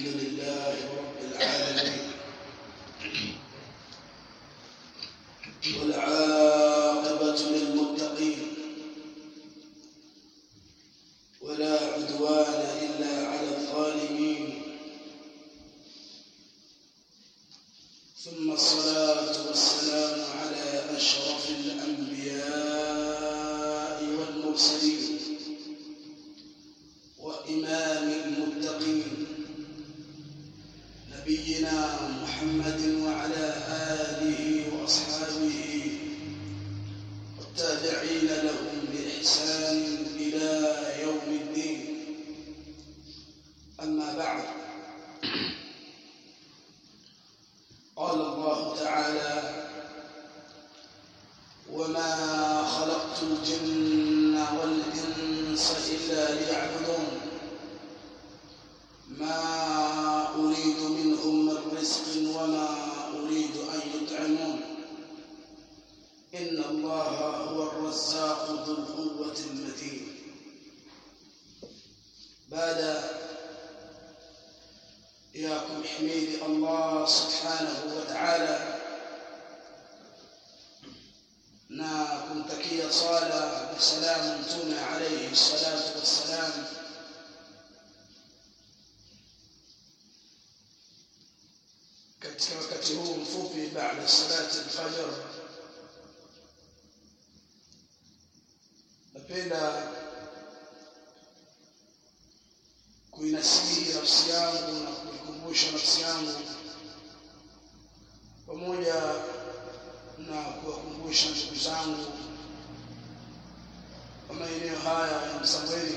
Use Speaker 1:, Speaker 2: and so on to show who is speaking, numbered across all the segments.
Speaker 1: الحمد لله رب العالمين والعاقبة للمتقين ولا عدوان إلا على الظالمين ثم الصلاة والسلام على أشرف الأنبياء والمرسلين وإمام المتقين نبينا محمد وعلى آله وأصحابه والتابعين لهم بإحسان إلى يوم الدين أما بعد قال الله تعالى وما خلقت الجن والإنس إلا ليعبدون ما أريد منهم من رزق وما أريد أن يطعمون إن الله هو الرزاق ذو القوة المتين بعد إياكم حميد الله سبحانه وتعالى na kumtakia sala na salamu mtume alayhi salatu wassalam katika wakati huu mfupi baada salati alfajr napenda kuinasihi nafsi yangu na kuikumbusha nafsi yangu pamoja na kuwakumbusha ndugu zangu wa maeneo haya ya Msambweni.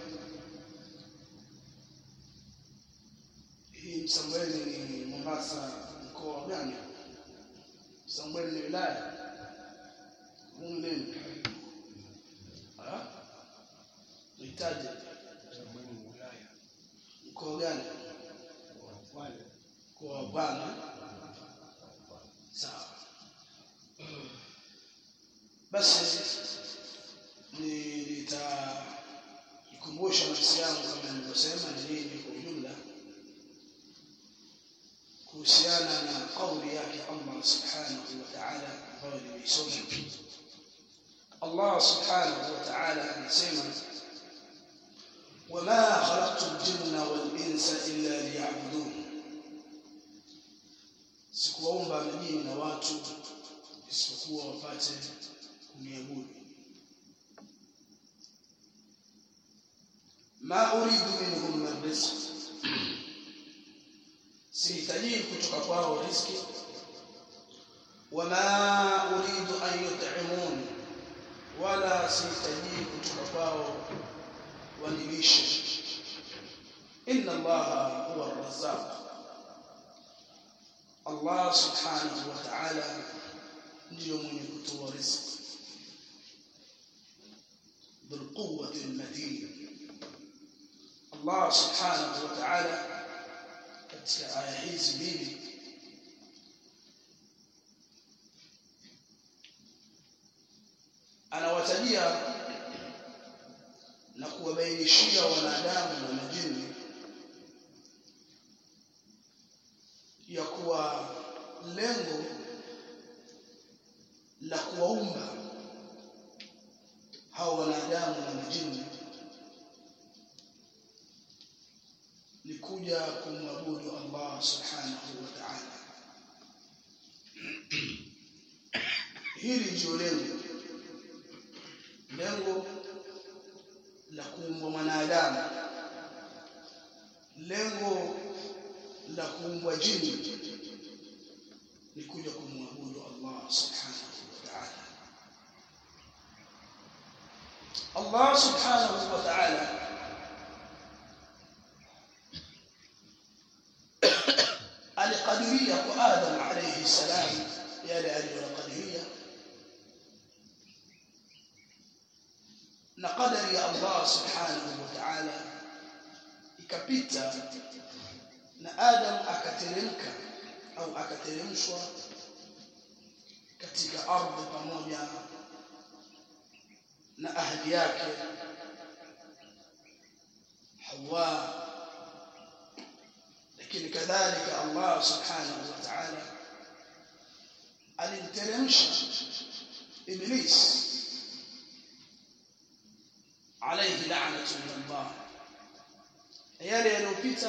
Speaker 1: Hii Msambweni ni Mombasa, mkoa gani? Msambweni ni wilaya humu nini? Nihitaji mkoa gani? Mkoa wa Pwani. Sawa. basi nitaikumbusha nafsi yangu kama nilivyosema ni nini kwa ujumla kuhusiana na kauli yake Allah subhanahu wa ta'ala ambayo nimeisoma Allah subhanahu wa ta'ala anasema وما خلقت الجن والإنس إلا ليعبدون sikuwaumba majini na watu isipokuwa wapate kuniabudu ma uridu minhum min rizq sihitaji kutoka kwao riziki wama uridu an yut'imun wala sihitaji kutoka kwao wanilishe inna allaha huwa arrazzaq allah subhanahu wa ta'ala ndiyo mwenye kutoa riziki بالقوة المتين الله سبحانه وتعالى katika aya hizi mbili anawatajia na kuwabainishia wanadamu na majini ya kuwa lengo la kuwaumba hao wanadamu na majini ni kuja kumwabudu Allah subhanahu wa ta'ala. Hili ndio lengo lengo la kuumbwa mwanadamu, lengo la kuumbwa jini ni kuja kumwabudu Allah subhanahu wa ta'ala. Allah subhanahu wa ta'ala alikadiria kwa Adam alayhi salam yale aliyokadiria na qadari ya Allah subhanahu wa ta'ala ikapita na Adam akateremka au akateremshwa katika ardhi pamoja na ahli yake Hawa lakini kadhalika Allah subhanahu wa ta'ala alimteremsha iblis alayhi la'natu min Allah yale yaliyopita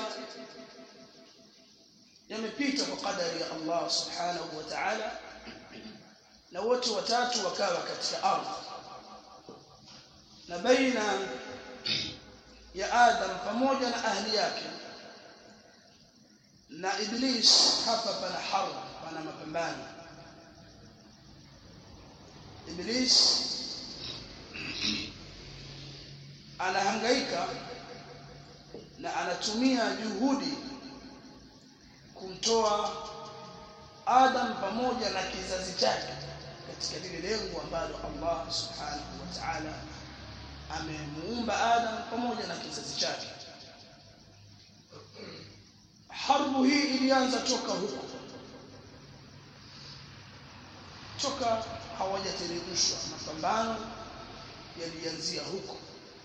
Speaker 1: yamepita kwa kadari ya Allah subhanahu wa ta'ala na wote watatu wakawa katika ardhi na baina ya Adam pamoja na ahli yake na Iblis hapa pana harb pana mapambano Iblis anahangaika na anatumia juhudi kumtoa Adam pamoja na kizazi chake katika lile lengo ambalo Allah subhanahu wa ta'ala amemuumba Adam pamoja na kizazi chake harbu hii ilianza toka huko toka hawajateremshwa mapambano yalianzia huko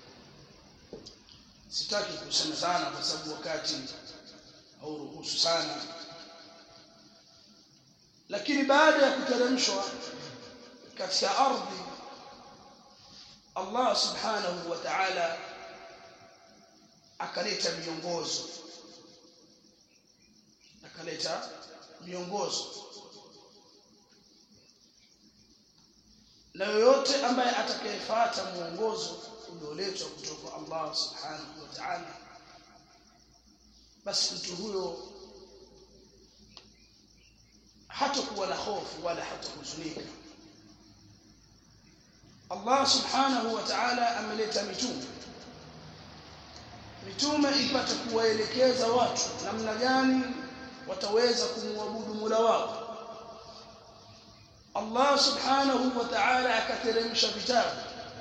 Speaker 1: sitaki kusema sana kwa sababu wakati hauruhusu sana lakini baada ya kuteremshwa katika ardhi Allah subhanahu wa ta'ala akaleta miongozo akaleta miongozo na yoyote ambaye atakayefuata mwongozo ulioletwa kutoka Allah subhanahu wa ta'ala basi mtu huyo hatakuwa na hofu wala hatahuzunika Allah subhanahu wa ta'ala ameleta mitume mitume ipate kuwaelekeza watu namna gani wataweza kumwabudu Mola wao Allah subhanahu wa ta'ala akateremsha vitabu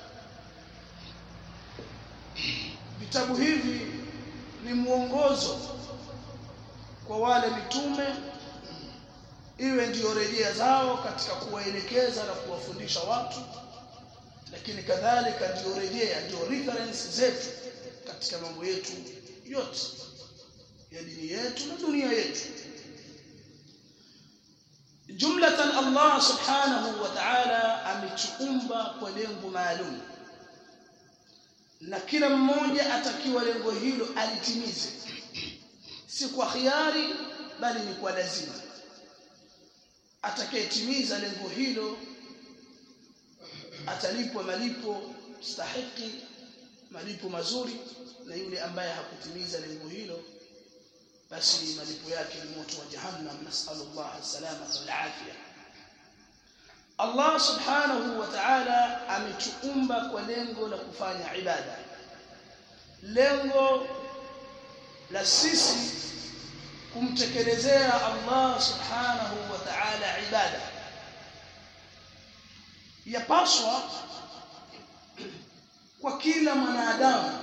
Speaker 1: vitabu hivi ni mwongozo kwa wale mitume iwe ndiyo rejea zao katika kuwaelekeza na kuwafundisha watu lakini kadhalika ndiyo rejea ndiyo reference zetu katika mambo yetu yote ya dini yetu na dunia yetu jumlatan Allah subhanahu wa ta'ala ametuumba kwa lengo maalum na kila mmoja atakiwa lengo hilo alitimize si kwa khiari bali ni kwa lazima atakayetimiza lengo hilo atalipwa malipo stahiki malipo mazuri na yule ambaye hakutimiza lengo hilo basi malipo yake ni moto wa jahannam nasallallahu salamata wal afia Allah subhanahu wa ta'ala ametuumba kwa lengo la kufanya ibada lengo la sisi kumtekelezea Allah subhanahu wa ta'ala ibada yapaswa kwa kila mwanadamu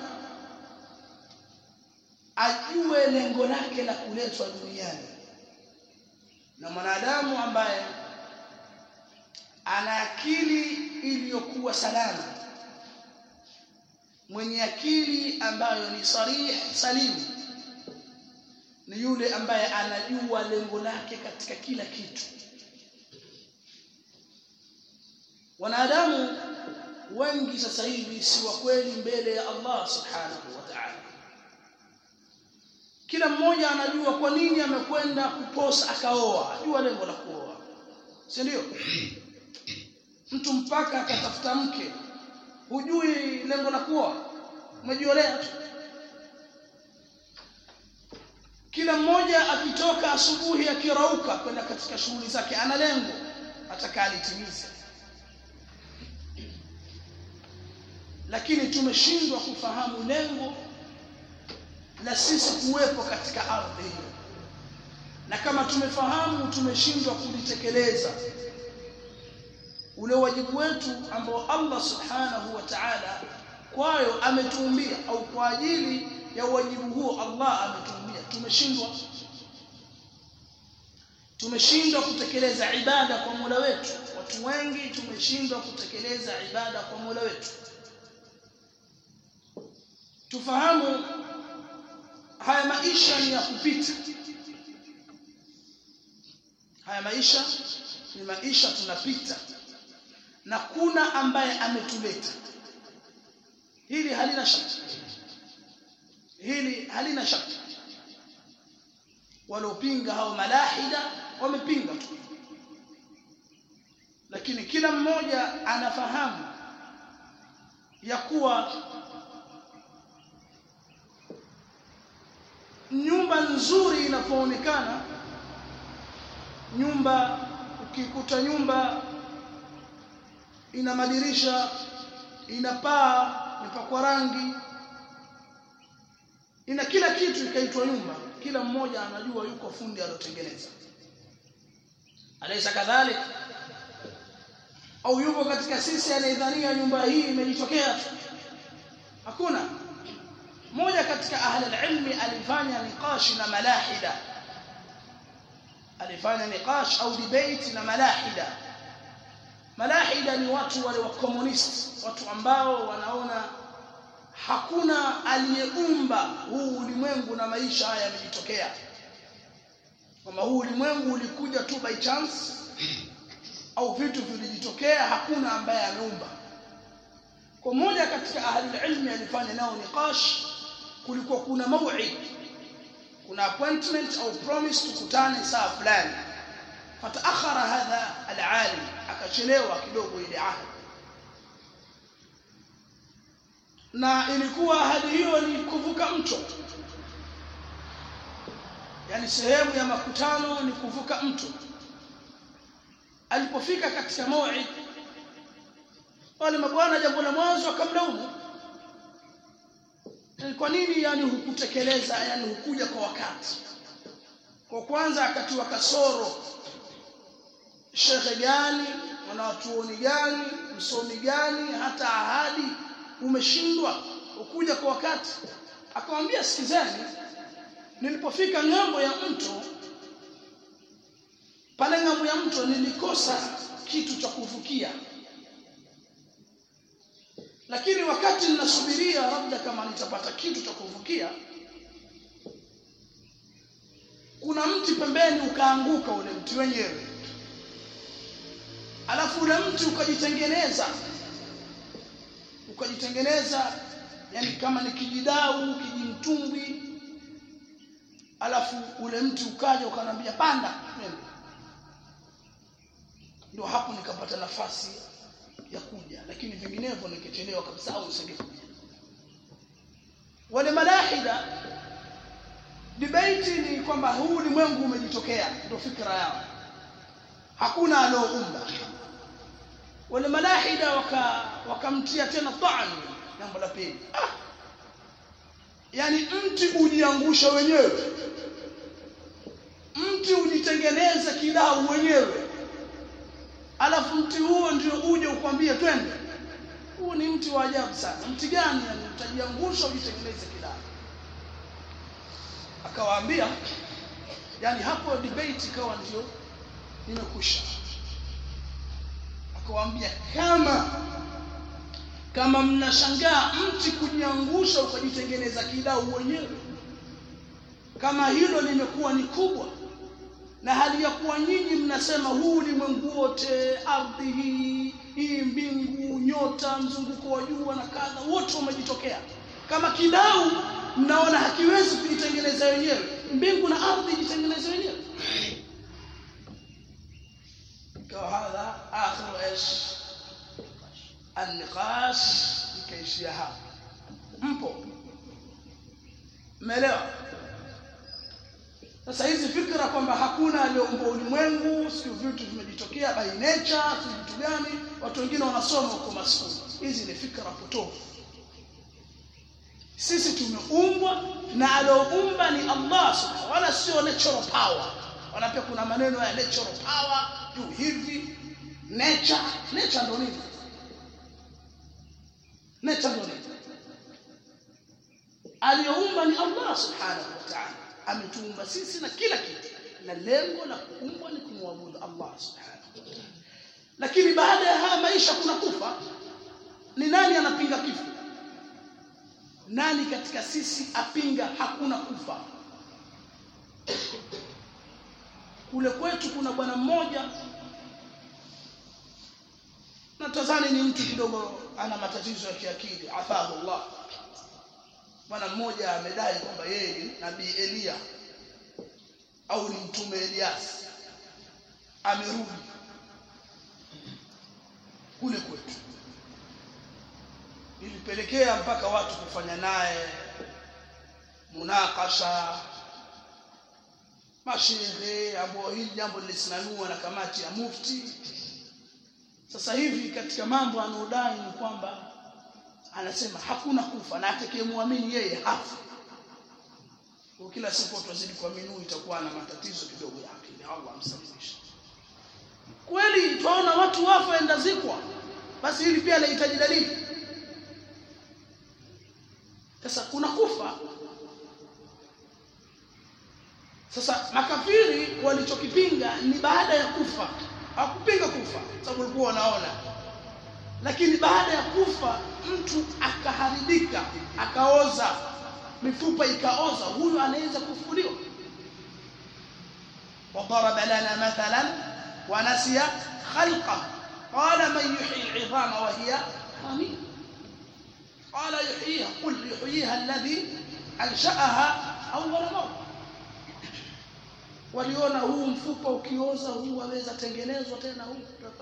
Speaker 1: ajue lengo lake la kuletwa duniani na mwanadamu ambaye ana akili iliyokuwa salama mwenye akili ambayo ni sarih salimu ni yule ambaye anajua lengo lake katika kila kitu wanadamu wengi sasa hivi si wa kweli mbele ya Allah subhanahu wa ta'ala kila mmoja anajua kwa nini amekwenda kuposa akaoa ajua lengo la kuoa si ndio mtu mpaka akatafuta mke hujui lengo la kuoa umejiolea tu kila mmoja akitoka asubuhi akirauka kwenda katika shughuli zake ana lengo atakalitimiza lakini tumeshindwa kufahamu lengo la sisi kuwepo katika ardhi hiyo na kama tumefahamu tumeshindwa kulitekeleza ule wajibu wetu ambao Allah subhanahu wa ta'ala kwayo ametuumbia au kwa ajili ya wajibu huo Allah ametuumbia tumeshindwa tumeshindwa kutekeleza ibada kwa Mola wetu watu wengi tumeshindwa kutekeleza ibada kwa Mola wetu tufahamu haya maisha ni ya kupita haya maisha ni maisha tunapita na kuna ambaye ametuleta hili halina shaka hili halina shaka waliopinga hao malahida wamepinga tu lakini kila mmoja anafahamu ya kuwa nyumba nzuri inapoonekana nyumba ukikuta nyumba ina madirisha ina paa imepakwa rangi ina kila kitu ikaitwa nyumba kila mmoja anajua yuko fundi aliyotengeneza alaysa kadhalik au yuko katika sisi anayedhania nyumba hii imejitokea tu hakuna mmoja katika ahli alilmi alifanya niqash na malahida alifanya niqash au debate na malahida malahida ni watu wale wa communist watu ambao wanaona hakuna aliyeumba huu ulimwengu na maisha haya yamejitokea kama huu ulimwengu ulikuja tu by chance au vitu vilijitokea hakuna ambaye ameumba kwa mmoja katika ahli ilmi alifanya nao niqash kulikuwa kuna mau'id kuna appointment au promise tukutane saa fulani fataakhara hadha alalim akachelewa kidogo ile ahadi na ilikuwa ahadi hiyo ni kuvuka mto yani sehemu ya makutano ni kuvuka mto alipofika katika mau'id wale mabwana jambo la mwanzo akamlaumu kwa nini yani hukutekeleza yani hukuja kwa wakati kwa kwanza akatiwa kasoro shekhe gani wanawachuoni gani msomi gani hata ahadi umeshindwa ukuja kwa wakati akamwambia sikizeni nilipofika ng'ambo ya mto pale ng'ambo ya mto nilikosa kitu cha kuvukia lakini wakati ninasubiria labda kama nitapata kitu cha kuvukia kuna mti pembeni ukaanguka ule mti wenyewe alafu ule mti ukajitengeneza ukajitengeneza yani kama ni kijidau kijimtumbwi alafu ule mti ukaja ukanambia panda ndio hapo nikapata nafasi ya kuja lakini vinginevyo nikechelewa kabisa au nisingekuja wale malahida debate ni kwamba huu ulimwengu umejitokea ndio fikra yao hakuna alioumba wale malahida waka wakamtia tena ta'an jambo la pili ah yani mti ujiangusha wenyewe mti ujitengeneza kidau wenyewe alafu mti huo ndio uje ukwambie twende huu ni mti wa ajabu sana mti gani yani utajiangusha ujitengeneze kidau akawaambia yani hapo debate ikawa ndio imekwisha akawaambia kama kama mnashangaa mti kujiangusha ukajitengeneza kidau wenyewe kama hilo limekuwa ni kubwa na hali ya kuwa nyinyi mnasema huu ulimwengu wote ardhi hii hii mbingu nyota mzunguko wa jua na kadha wote wamejitokea kama kidau mnaona hakiwezi kujitengeneza wenyewe mbingu na ardhi jitengeneze wenyewe ikawa hadha akhiru ايش النقاش ikaishia hapa mpo umeelewa sasa hizi fikra kwamba hakuna aliyeumba ulimwengu sio vitu vimejitokea by nature sio vitu gani watu wengine wanasoma huko maskuli hizi ni fikra potofu sisi tumeumbwa na alioumba ni Allah subhanahu wala sio natural power wala pia kuna maneno ya natural power juu hivi nature nature ndio nini nature ndio nini aliyoumba ni Allah subhanahu wa ta'ala ametuumba sisi na kila kitu na lengo la kuumbwa ni kumwabudu Allah subhanahu wa ta'ala lakini baada ya haya maisha kuna kufa ni nani anapinga kifo nani katika sisi apinga hakuna kufa kule kwetu kuna bwana mmoja natazani ni mtu kidogo ana matatizo ya kiakili afahu Allah bwana mmoja amedai kwamba yeye ni nabii Elia au ni mtume Elias amerudi kule kwetu ilipelekea mpaka watu kufanya naye munakasha mashehe ambao hili jambo lilisimamiwa na kamati ya mufti sasa hivi katika mambo anaodai ni kwamba anasema hakuna kufa na atakayemwamini yeye hafi kwa kila siku watu wazidi kuamini itakuwa na matatizo kidogo ya akili Allah amsalimishe kweli tunaona watu wafa endazikwa basi hili pia linahitaji dalili sasa kuna kufa sasa makafiri walichokipinga ni baada ya kufa hakupinga kufa sababu walikuwa wanaona lakini baada ya kufa mtu akaharibika akaoza mifupa ikaoza huyu anaweza kufufuliwa وضرب لنا مثلا ونسي خلقه قال من يحيي العظام وهي رميم قال يحييها قل يحييها الذي انشاها اول مره waliona huu mfupa ukioza huu waweza tengenezwa tena huu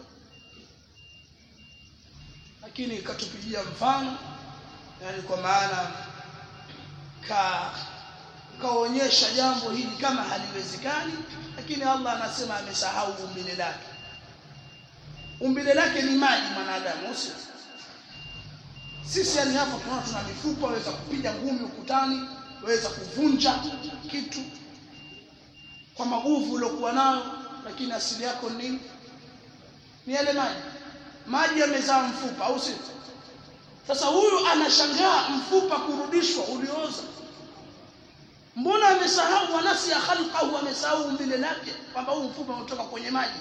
Speaker 1: lakini katupigia mfano yani kwa maana ka kaonyesha jambo hili kama haliwezekani lakini Allah anasema amesahau umbile lake umbile lake ni maji mwanadamu usio sisi yani hapa tunaona tuna mifupa waweza kupiga ngumi ukutani waweza kuvunja kitu kwa maguvu uliokuwa nayo lakini asili yako ni ni yale maji maji yamezaa mfupa au sio sasa huyu anashangaa mfupa kurudishwa ulioza mbona amesahau wanasi ya khalqahu amesahau umbile lake kwamba huu mfupa unatoka kwenye maji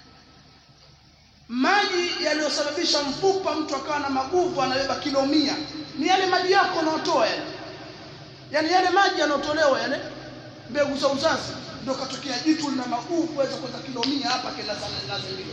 Speaker 1: maji yaliyosababisha mfupa mtu akawa na maguvu anabeba kilo mia ni yale maji yako unaotoa yale yani yale maji yanayotolewa yale mbegu za uzazi ndio katokea jitu lina maguvu kuweza kwenda kilo mia hapa kila laziliwa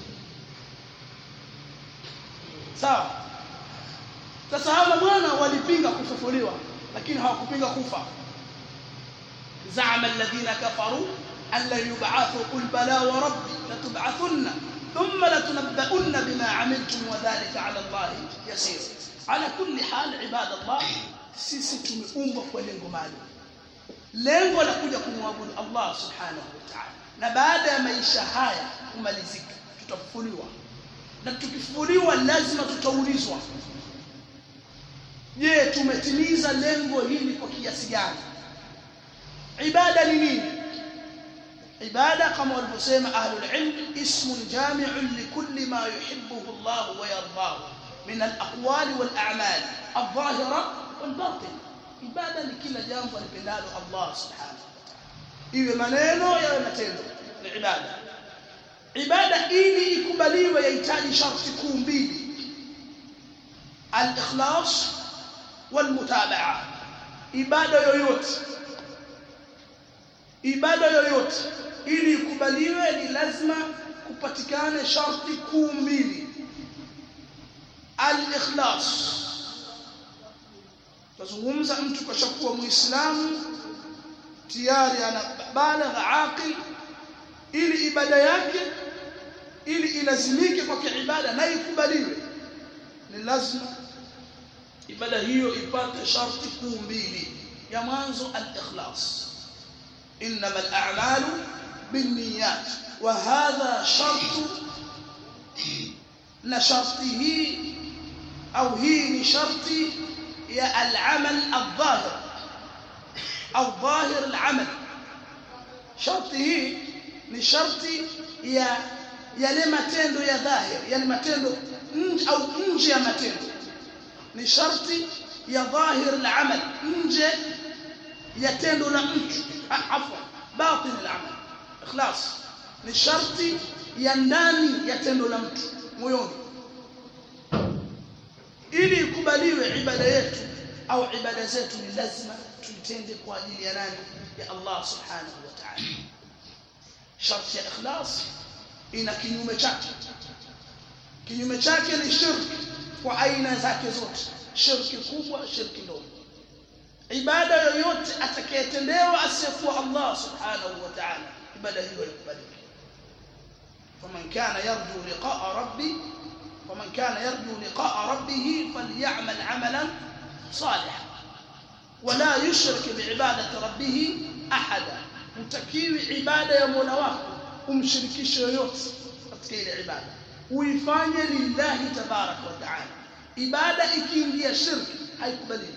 Speaker 1: sawa sasa hawa bwana walipinga kufufuliwa lakini hawakupinga kufa زعم الذين كفروا أن لن يبعثوا قل بلى وربي لتبعثن ثم لتنبؤن بما عملتم وذلك على الله يسير على كل حال عباد الله sisi tumeumbwa kwa lengo maalum lengo la kuja kumwabudu Allah subhanahu wa ta'ala na baada ya maisha haya kumalizika tutafufuliwa na tukifufuliwa lazima tutaulizwa je tumetimiza lengo hili kwa kiasi gani ibada ni nini ibada kama walivyosema ahlul ilm ismun jami'un likulli ma yuhibbuhu Allah wa yardahu min al-aqwali wal a'mal adh-dhahira wal batin ibada ni kila jambo alipendalo Allah subhanahu wa ta'ala iwe maneno yawe matendo ni ibada ibada ili ikubaliwe yahitaji sharti kuu mbili al-ikhlas wal mutabaa ibada yoyote ibada yoyote ili ikubaliwe ni lazima kupatikane sharti kuu mbili al-ikhlas tazungumza mtu kashakuwa muislamu tayari ana balagha aqil ili ibada yake ili ilazimike kwa ibada na ikubaliwe ni lazima ibada hiyo ipate sharti kuu mbili ya mwanzo al-ikhlas انما الاعمال بالنيات وهذا شرط نشرطه او هي شرط يا العمل الظاهر او ظاهر العمل شرطه ni sharti ya yale matendo ya dhahir yani matendo nje au nje ya matendo ni sharti ya dhahir al-amal nje ya tendo la mtu afwa batin al-amal ikhlas ni sharti ya ndani ya tendo la mtu moyoni ili ikubaliwe ibada yetu au ibada zetu ni lazima tuitende kwa ajili ya nani ya Allah subhanahu wa ta'ala sharti ya ikhlas ina kinyume chake kinyume chake ni shirki kwa aina zake zote shirki kubwa shirki ndogo ibada yoyote atakayetendewa asiyekuwa Allah subhanahu wa ta'ala ibada hiyo haikubaliki faman kana yarju liqa'a rabbi faman kana yarju liqa'a rabbih falyamal 'amalan salihan wala yushrik bi'ibadati rabbih ahada utakiwi ibada ya Mola wako umshirikishe yoyote katika ile ibada uifanye lillahi tabarak wa ta'ala ibada ikiingia shirki haikubaliki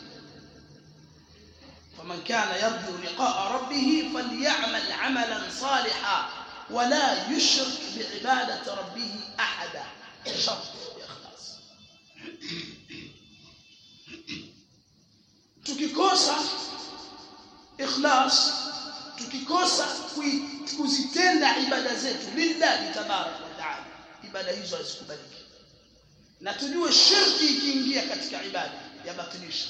Speaker 1: فمن كان يرجو لقاء ربه فليعمل عملا صالحا ولا يشرك بعبادة ربه أحدا شرط إخلاص tukikosa ikhlas tukikosa kuzitenda ibada zetu lillahi tabarak wa taala ibada hizo hazikubaliki na tujue shirki ikiingia katika ibada yabatilisha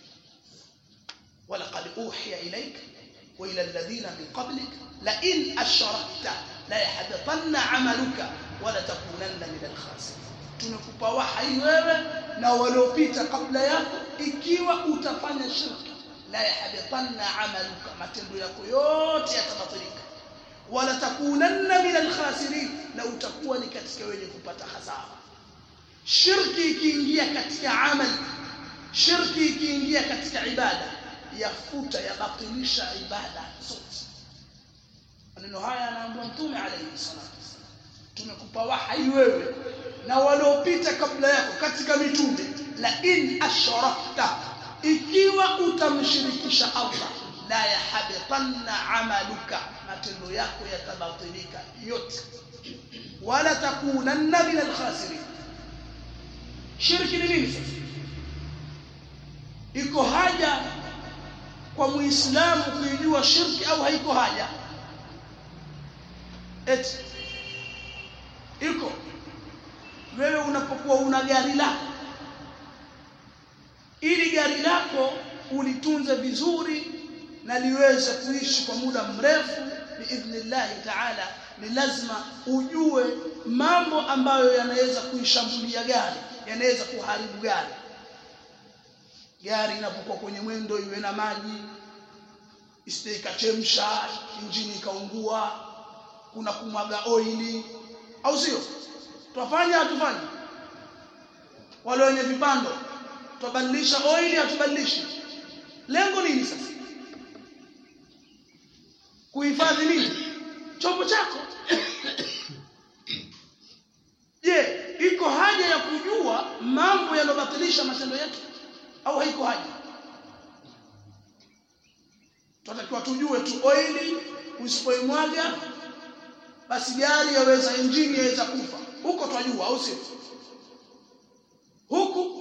Speaker 1: ولقد أوحي إليك وإلى الذين من قبلك لئن أشركت لا يحبطن عملك ولتكونن من الخاسرين tunakupa wahai wewe na waliopita kabla yako ikiwa utafanya shirki la yahbitanna amaluka matendo yako yote yatabatilika wala takunanna min alkhasirin na utakuwa ni katika wenye kupata hasara shirki ikiingia katika amali shirki ikiingia katika ibada yafuta yabatilisha ibada zote maneno haya anaambiwa mtume alayhi salatu wasallam tumekupa wahai wewe na waliopita kabla yako katika mitume la in ashrakta ikiwa utamshirikisha Allah la yahbitanna amaluka matendo yako yatabatilika yote wala takunanna min alkhasirin shirki ni nini sasa iko haja kwa muislamu kuijua shirki au haiko haja eti iko wewe unapokuwa una gari lako ili gari lako ulitunze vizuri na liweze kuishi kwa muda mrefu biidhnillahi taala ni lazima ujue mambo ambayo yanaweza kuishambulia gari yanaweza kuharibu gari gari inapokuwa kwenye mwendo iwe na maji isije ikachemsha injini ikaungua kuna kumwaga oili au sio twafanya hatufanye wale wenye vipando twabadilisha oili hatubadilishi lengo nini sasa kuhifadhi nini chombo chako je iko haja ya kujua mambo yanobatilisha matendo yetu au haiko haja tunatakiwa tujue tu oili usipoimwaga basi gari yaweza injini yaweza kufa huko twajua au sio huku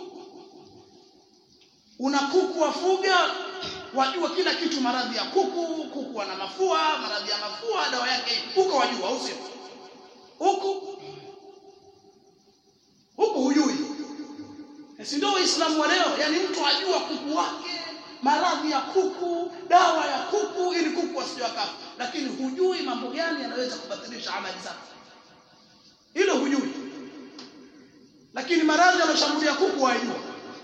Speaker 1: una kuku wafuga wajua kila kitu maradhi ya kuku kuku wana mafua maradhi ya mafua dawa yake huko wajua au sio huku huku hujui si ndio waislamu wa leo yani mtu ajua kuku wake maradhi ya kuku dawa ya kuku ili kuku asije akafa lakini hujui mambo gani yanaweza kubatilisha amali zako hilo hujui lakini maradhi yanashambulia kuku wajua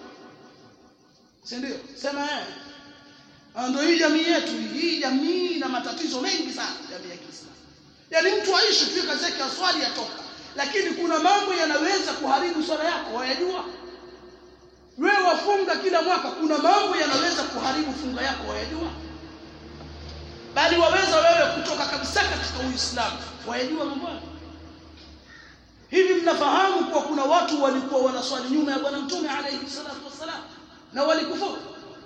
Speaker 1: si ndio sema eh ndio hii jamii yetu hii jamii ina matatizo mengi sana jamii ya Kiislamu yani mtu aishi tu kazi yake aswali atoka lakini kuna mambo yanaweza kuharibu swala yako wayajua wewe wafunga kila mwaka kuna mambo yanaweza kuharibu funga yako wayajua bali waweza wewe kutoka kabisa katika Uislamu wayajua mambo hivi mnafahamu kuwa kuna watu walikuwa wanaswali nyuma ya bwana mtume alayhi salatu wassalam na walikufuru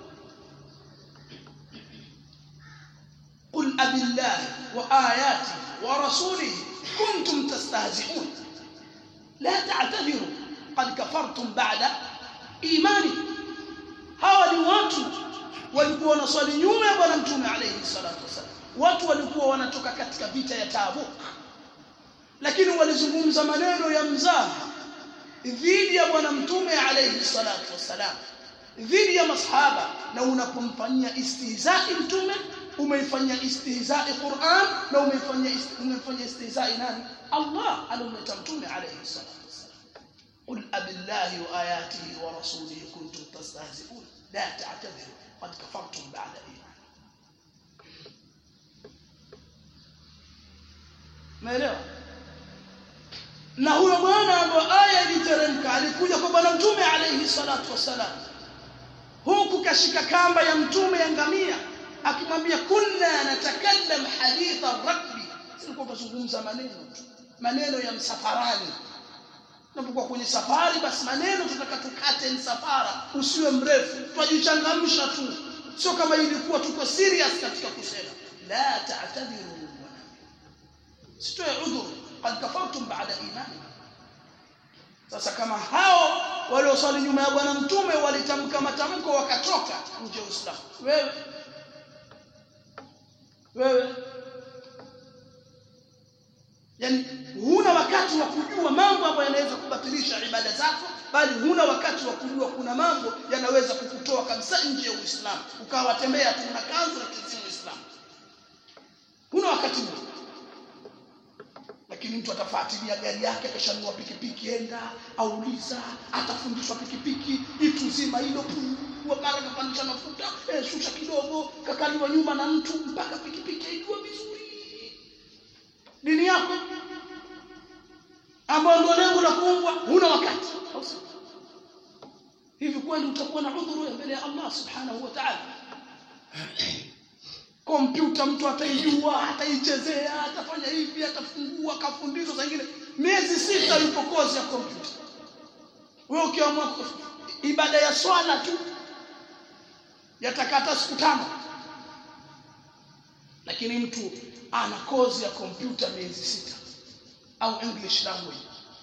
Speaker 1: قل أبي الله وآياته ورسوله كنتم تستهزئون لا تعتذروا قد كفرتم بعد إيمانكم hawa ni watu walikuwa wanaswali nyuma ya bwana mtume alayhi salatu wasallam watu walikuwa wanatoka katika vita ya Tabuk lakini walizungumza maneno ya mzaha dhidi ya bwana mtume alayhi salatu wasallam dhidi ya masahaba na unapomfanyia istihzai mtume umeifanyia istihzai Qur'an na umeifanyia ist- umeifanyia istihzai nani Allah alomleta mtume alayhi salatu wassalam قل أبالله وآياته ورسوله كنتم تستهزئون لا تعتذروا قد كفرتم بعد إيمان Umeelewa? Na huyo bwana ambaye aya iliteremka alikuja kwa bwana mtume alayhi salatu wassalam, huku kashika kamba ya mtume ya ngamia, akimwambia kunna natakallam haditha rakbi, silikuwa tuzungumza maneno tu, maneno ya msafarani. Unapokuwa kwenye safari, basi maneno tutaka tukate msafara usiwe mrefu, twajichangamsha tu, sio kama ilikuwa tuko serious katika kusema la ta'tadhiru sitoe udhuru qad kafartum ba'da imani sasa kama hao walioswali nyuma ya bwana mtume walitamka matamko wakatoka nje ya Uislamu wewe wewe yani huna wakati wa kujua mambo ambayo yanaweza kubatilisha ibada zako bali huna wakati wa kujua kuna mambo yanaweza kukutoa kabisa nje ya Uislamu ukawa watembea tu na kanzu lakini si Uislamu huna wakati huo lakini mtu atafuatilia gari yake akishanunua pikipiki enda auliza atafundishwa pikipiki itu zima hilo pungua mara kapandisha mafuta eh, shusha kidogo kakaliwa nyuma na mtu mpaka pikipiki aijua vizuri dini yako ambayo ndio lengo la kuumbwa huna wakati au sio? hivi kweli utakuwa na udhuru mbele ya Allah subhanahu wa ta'ala kompyuta mtu ataijua ataichezea atafanya hivi atafungua akafundishwa saa ingine miezi sita yupo kozi ya kompyuta wewe ukiamua ibada ya swala tu yatakata siku tano lakini mtu ana kozi ya kompyuta miezi sita au english language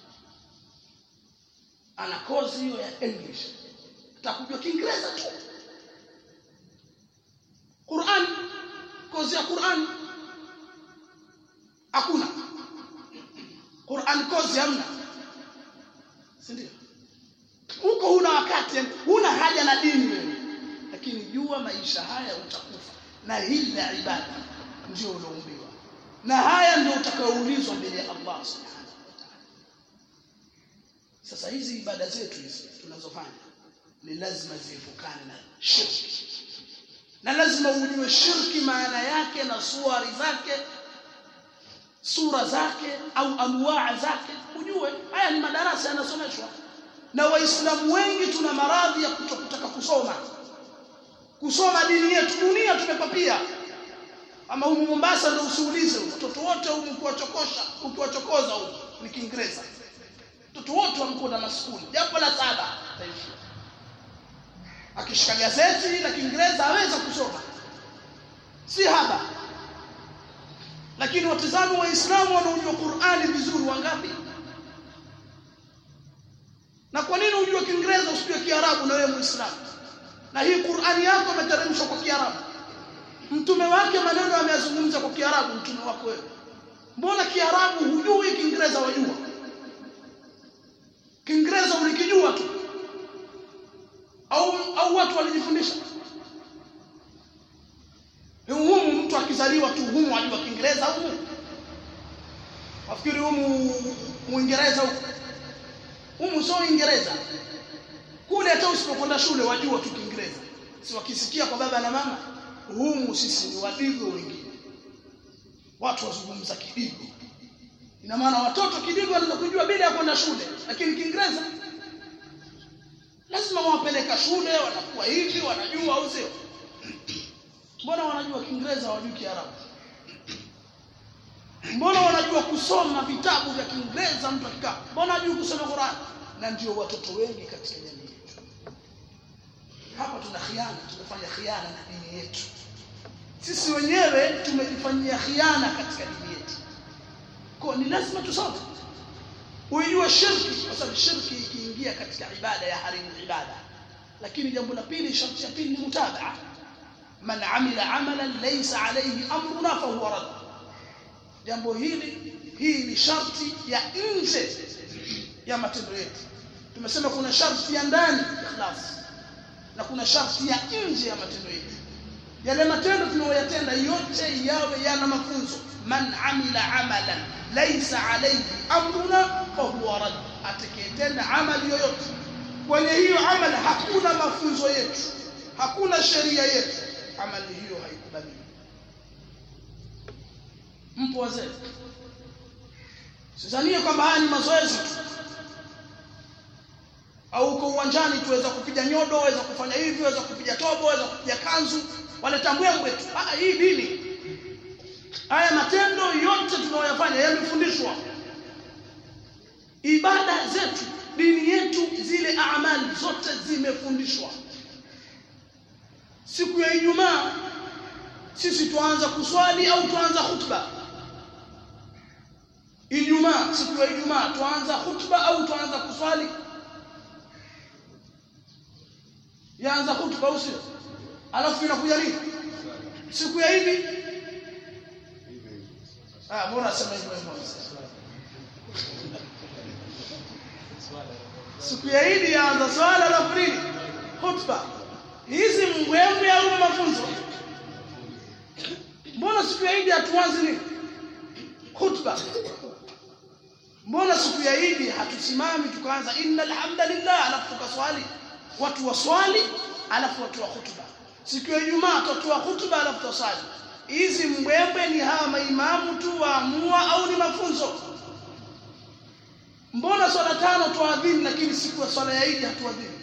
Speaker 1: ana kozi hiyo ya english atakujua kiingereza tu Qur'an kozi ya Qur'an hakuna Qur'an kozi hamna si ndio huko huna wakati yani huna haja na dini wewe lakini jua maisha haya utakufa na hili la ibada ndio uloumbiwa na haya ndio utakayoulizwa mbele ya Allah subhanahu wa ta'ala sasa hizi ibada zetu hizi tunazofanya ni lazima ziepukane na shirki na lazima ujue shirki maana yake na suari zake sura zake au anwaa zake ujue haya ni madarasa yanasomeshwa na waislamu wengi tuna maradhi ya kutokutaka kusoma kusoma dini yetu dunia tumepapia ama humu Mombasa ndio usiulize watoto wote humu kuwachokosha ukiwachokoza humu ni Kiingereza watoto wote wamkuwa na maskuli jambo la saba taishia akishika gazeti la Kiingereza aweza kusoma si haba lakini watazamo waislamu wanaojua Qur'ani vizuri wangapi na kwa nini ujue Kiingereza usijue Kiarabu na wewe Muislamu na hii Qur'ani yako imeteremshwa kwa Kiarabu mtume wake maneno ameyazungumza kwa Kiarabu mtume wako wewe mbona Kiarabu hujui Kiingereza wajua Kiingereza ulikijua tu au au watu walijifundisha humu mtu akizaliwa tu humu ajua Kiingereza humu wafikiri humu Uingereza humu humu sio Uingereza kule hata usipokwenda shule wajua tu Kiingereza si wakisikia kwa baba na mama humu sisi ni wadigo wengine watu wazungumza kidigo ina maana watoto kidigo wanaweza kujua bila ya kwenda shule lakini Kiingereza lazima wawapeleka shule wanakuwa hivi wanajua au sio mbona wanajua Kiingereza hawajui Kiarabu mbona wanajua kusoma vitabu vya Kiingereza mtu akikaa mbona hajui kusoma Qur'an na ndio watoto wengi katika jamii yetu hapa tuna khiana tunafanya khiana na dini yetu sisi wenyewe tumejifanyia khiana katika dini yetu kwa ni lazima tusome uijue shirki kwa sababu shirki ikiingia katika ibada ya harimu ibada lakini jambo la pili sharti ya pili ni mutabaa man amila amalan laysa alayhi amruna fa huwa rad jambo hili hii ni sharti ya nje ya matendo yetu tumesema kuna sharti ya ndani ikhlas na kuna sharti ya nje ya matendo yetu yale matendo tunayoyatenda yote yawe yana mafunzo man amila amalan laysa alayhi amruna fahuwa rad atakayetenda amali yoyote kwenye hiyo amali hakuna mafunzo yetu hakuna sheria yetu amali hiyo haikubaliwi mpo wazee sidhanie kwamba haya ni mazoezi tu au uko uwanjani tuweza kupiga nyodo waweza kufanya hivi waweza kupiga tobo waweza kupiga kanzu waleta mbwembwe tu ah hii dini haya matendo yote tunayoyafanya yamefundishwa ibada zetu dini yetu zile amali zote zimefundishwa siku ya Ijumaa sisi tuanza kuswali au tuanza khutba Ijumaa siku ya Ijumaa tuanza khutba au tuanza kuswali yaanza khutba au sio alafu inakuja nini siku ya Idi ah mbona sema hivyo hivyo siku ya Idi yaanza swala alafu nini khutba hizi mbwembwe au mafunzo mbona siku ya Idi hatuanzi nini khutba mbona siku ya Idi hatusimami tukaanza innal hamdalillah alafu tukaswali watu waswali alafu watu wa khutba siku ya Ijumaa tutatoa khutba alafu tuswali hizi mbwembwe ni hawa maimamu tu waamua au ni mafunzo mbona swala tano tuadhini lakini siku ya swala ya Idi hatuadhini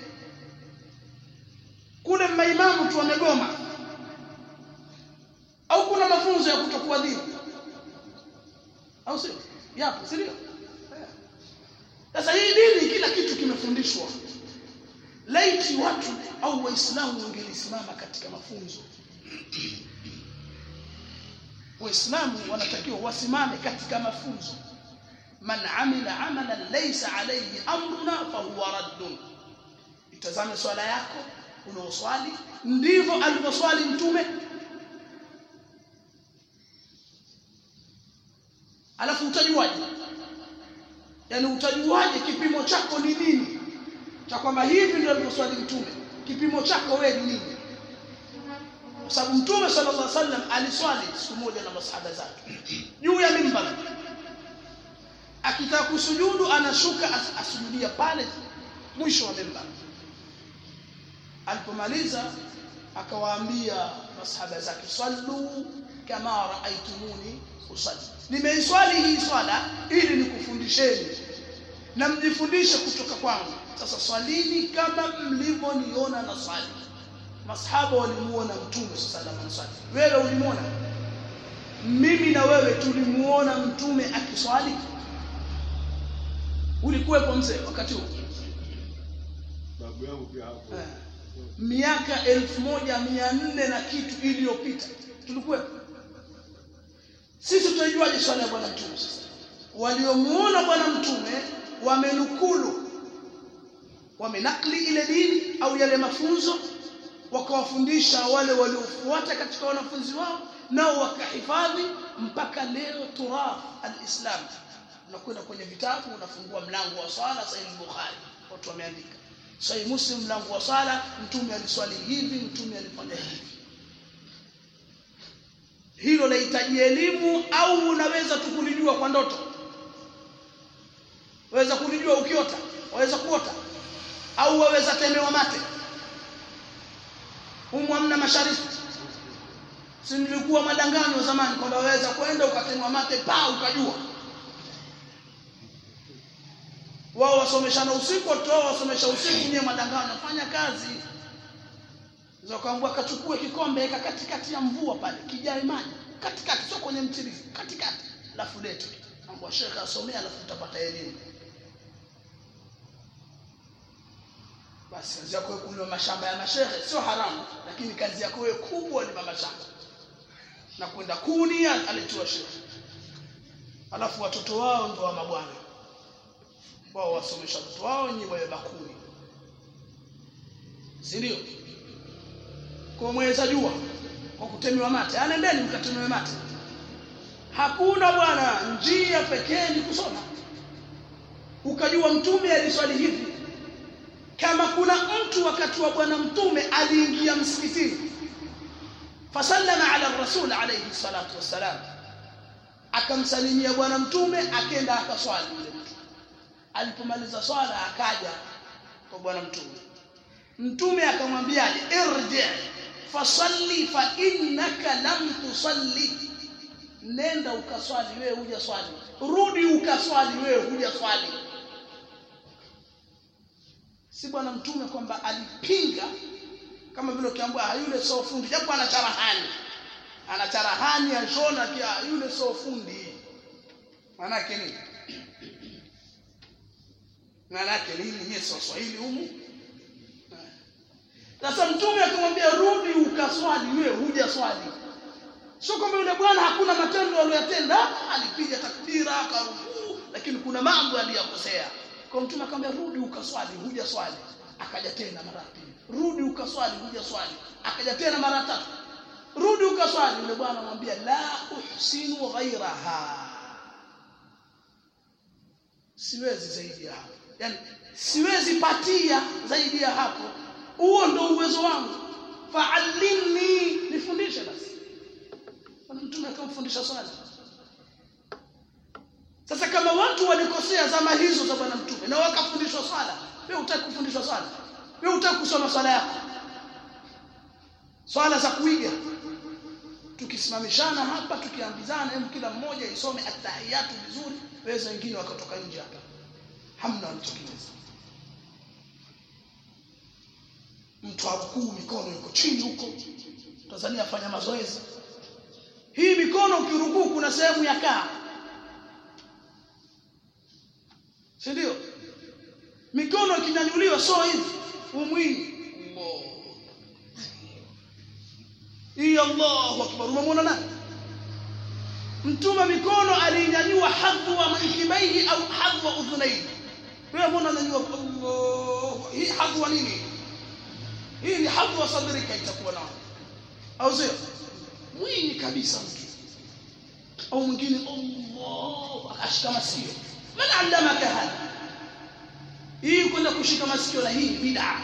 Speaker 1: kule maimamu tu wamegoma au kuna mafunzo ya kutokuadhini au sio yapo si ndio sasa hii dini kila kitu kimefundishwa laiti watu au waislamu wangelisimama katika mafunzo waislamu wanatakiwa wasimame katika mafunzo man amila amalan laysa alayhi amruna fahuwa raddun itazame swala yako unaoswali ndivyo alivyoswali mtume alafu utajuaje yani utajuaje kipimo chako ni nini cha kwamba hivi ndio alivyoswali mtume kipimo chako wewe ni nini kwa sababu mtume sallallahu alaihi wasallam aliswali siku moja na masahaba zake juu ya mimbar akitaka kusujudu anashuka as asujudia pale mwisho wa mimbar alipomaliza akawaambia masahaba zake sallu kama raaitumuni usalli nimeiswali hii swala ili nikufundisheni na mjifundishe kutoka kwangu sasa swalini kama mlivyoniona na swali masahaba walimuona mtume sallallahu alaihi wasallam wewe ulimuona mimi na wewe tulimuona mtume akiswali ulikuwepo mzee wakati huo
Speaker 2: babu yangu pia hapo
Speaker 1: Eh. miaka elfu moja mia nne na kitu iliyopita tulikuwepo sisi tutaijuaje swala ya bwana mtume sasa waliomuona bwana mtume wamenukulu wamenakli ile dini au yale mafunzo wakawafundisha wale waliofuata katika wanafunzi wao nao wakahifadhi mpaka leo turaf alislam unakwenda kwenye vitabu unafungua mlango wa swala sahih bukhari watu wameandika sahih muslim mlango wa swala mtume aliswali hivi mtume alifanya hivi hilo lahitaji elimu au unaweza tu kulijua kwa ndoto waweza kulijua ukiota waweza kuota au waweza temewa mate humu hamna mashariki si nilikuwa madanganyo zamani kwamba waweza kwenda ukatemwa mate pa ukajua wao wasomeshana usiku watoto wao wasomesha usiku nyewe madanganyo fanya kazi zakaambua kachukue kikombe eka katikati ya mvua pale kijae maji katikati sio kwenye mtirifu katikati alafu lete ambwa shekhe asomea alafu utapata elimu basi kazi yako wewe kulima mashamba ya mashehe sio haramu lakini kazi yako wewe kubwa ni mashamba na kwenda kuni alitiwa shehe alafu watoto wao ndio wa mabwana wao wasomesha watoto wao nyi wawe bakuni si ndio kwa mweza jua kwa kutemewa mate anendeni mkatemewe mate hakuna bwana njia pekee ni kusoma ukajua mtume aliswali hivi kama kuna mtu wakati wa bwana mtume aliingia msikitini fasallama ala rasul alayhi salatu wassalam akamsalimia bwana mtume akenda akaswali yule mtu alipomaliza swala akaja kwa bwana mtume mtume akamwambiaje irji fasalli fa innaka lam tusalli nenda ukaswali wewe huja swali rudi ukaswali wewe huja swali si bwana mtume kwamba alipinga kama vile ukiambiwa yule sio fundi japo ana charahani ana charahani ashona kia yule sio fundi maana yake nini maana yake nini nyie sio swahili humu sasa mtume akamwambia rudi ukaswali wewe huja swali sio kwamba yule bwana hakuna matendo aliyotenda alipiga takbira akarukuu lakini kuna mambo aliyokosea kwa mtume akamwambia rudi ukaswali huja swali akaja tena mara pili rudi ukaswali huja swali akaja tena mara tatu rudi ukaswali yule bwana anamwambia la uhsinu ghairaha siwezi zaidi ya hapo yani siwezi patia zaidi ya hapo huo ndio uwezo wangu fa'allimni nifundishe basi bwana mtume akamfundisha swali sasa kama watu walikosea zama hizo za bwana mtume na wakafundishwa swala wewe utaki kufundishwa swala wewe utaki kusoma swala yako swala za kuiga tukisimamishana hapa tukiambizana hebu kila mmoja isome atahiyatu vizuri waweza wengine wakatoka nje hapa hamna walichokiweza mtu akuu mikono iko chini huko Tanzania afanya mazoezi hii mikono ukirukuu kuna sehemu ya kaa si ndio mikono ikinyanyuliwa so hivi umwini hii Allahu akbar umemwona nani mtume mikono alinyanyua hadhwa mankibaihi au hadhwa udhunaihi wewe mbona unanyanyua Allah hii hadhwa nini hii ni hadhwa sadrika itakuwa nao au sio mwini kabisa mtu au mwingine Allah akashika masikio man allamaka hada hii kwenda kushika masikio la hii bid'a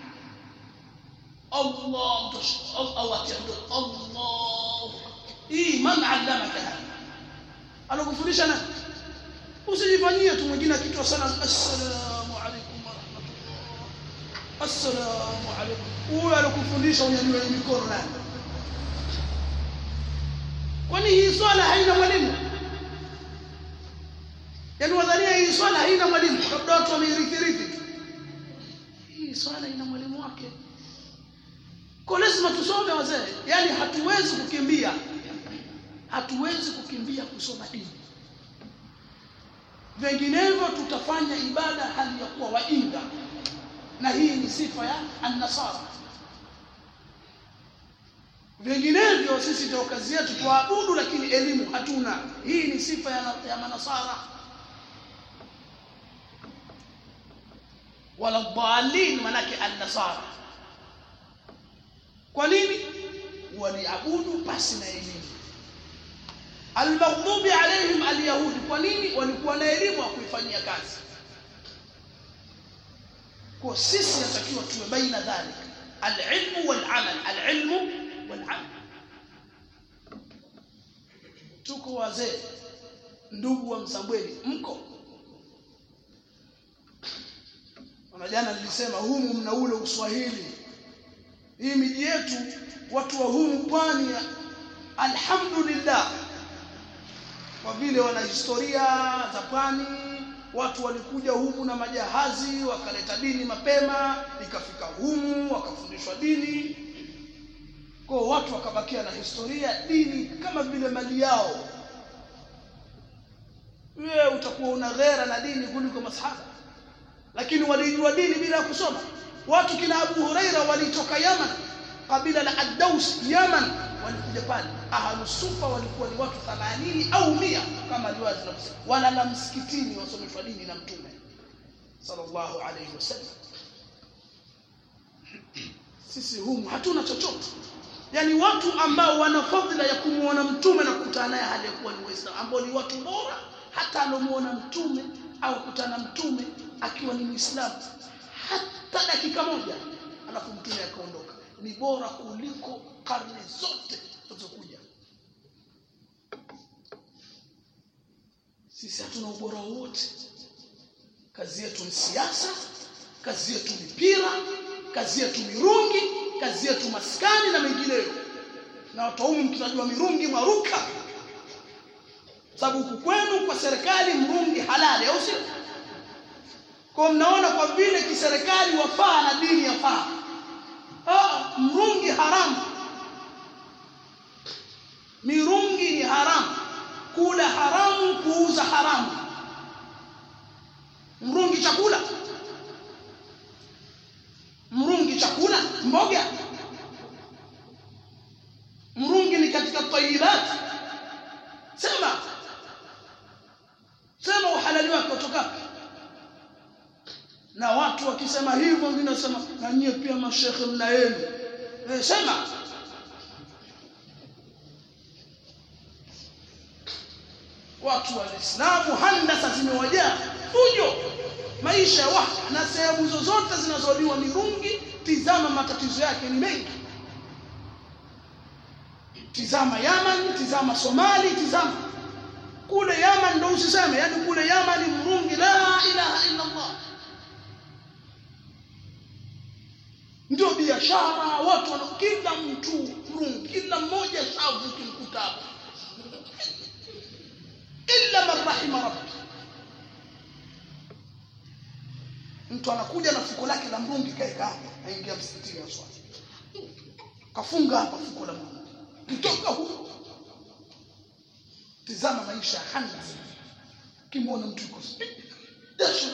Speaker 1: Allah au atiando Allah hii man allamaka hada alokufundisha nani usijifanyie tu mwingine akitoa sana assalamu alaykum wa rahmatullah assalamu alaykum huyo alokufundisha unyanyue mikono nani kwani hii swala haina mwalimu yaani wadhania hii swala haina mwalimu labda watu wameirithirithi hii swala ina mwalimu wake kwa lazima tusome wazee yaani hatuwezi kukimbia hatuwezi kukimbia kusoma dini vinginevyo tutafanya ibada hali ya kuwa wainga na hii ni sifa ya annasara vinginevyo sisi ndio kazi yetu tuabudu lakini elimu hatuna hii ni sifa ya, ya manasara wala dhalin manake annasara kwa nini waliabudu pasi na elimu almaghdubi alaihim alyahudi kwa nini walikuwa na elimu ya kuifanyia kazi kwa sisi natakiwa tuwe baina dhalik alilmu walamal alilmu walamal tuko wazee ndugu wa msambweni mko na jana nilisema humu mna ule uswahili hii miji yetu watu wa humu pwani alhamdulillah kwa vile wana historia za pwani watu walikuja humu na majahazi wakaleta dini mapema ikafika humu wakafundishwa dini kwa watu wakabakia na historia dini kama vile mali yao wewe utakuwa una ghera na dini kuliko masahaba lakini walijua dini bila kusoma watu kina Abu Huraira walitoka Yaman kabila la Ad-Daus Yaman walikuja pale ahlus sufa walikuwa ni watu 80 au 100 kama riwaya zinasema walala msikitini wasomeshwa dini na mtume sallallahu alayhi wasallam sisi humu hatuna chochote yani watu ambao wana fadhila ya kumuona mtume na kukutana naye hali ya kuwa ni waislamu ambao ni watu bora hata alomuona mtume au kukutana mtume akiwa ni muislamu hata dakika moja alafu mtume akaondoka ni bora kuliko karne zote zilizokuja sisi hatuna ubora wowote kazi yetu ni siasa kazi yetu ni pira kazi yetu mirungi kazi yetu maskani na mengineyo na watu humu mkitajua mirungi mwaruka sababu huku kwenu kwa serikali mrungi halali au sio kwa mnaona kwa vile kiserikali wafaa na dini yafaa ah mrungi haramu mirungi ni haramu kula haramu kuuza haramu mrungi chakula mrungi chakula mboga mrungi ni katika tayibat sema sema uhalali wake kutoka na watu wakisema hivyo mimi nasema na nyie pia mashekhe mna yenu eh, sema watu wa Uislamu handasa zimewajaa fujo maisha ya watu na sehemu zozote zinazoliwa mirungi tizama matatizo yake ni mengi tizama Yaman tizama Somali tizama kule Yaman ndo usiseme yani kule Yaman ni mrungi la ilaha illa Allah ndio biashara watu wana kila mtu mrungi kila mmoja shavu kimkutabu illa man rahima rabbi mtu anakuja na fuko lake la mrungi kaeka hapa aingia msikitini aswali kafunga hapa fuko la mrungi kitoka huko tizama maisha ya handa kimwona mtu yuko jasho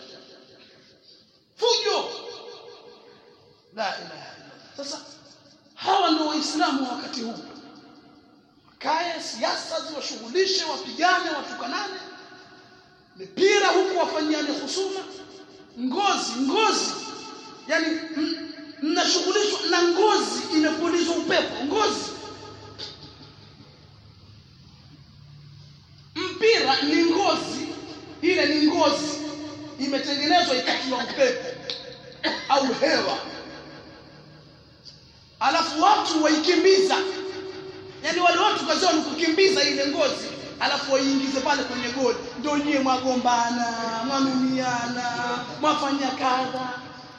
Speaker 1: fujo la ilaha illa sasa hawa ndio waislamu wa wakati huu kaya siasa ziwashughulishe wapigane watukanane mipira huku wafanyiane husuma ngozi ngozi yani mnashughulishwa na ngozi imepulizwa upepo ngozi mpira ni ngozi ile ni ngozi imetengenezwa ikatiwa upepo au hewa alafu watu waikimbiza yani wale watu kazi ni kukimbiza ile ngozi alafu waiingize pale kwenye goli ndio nyie mwagombana mwanumiana mwafanya kadha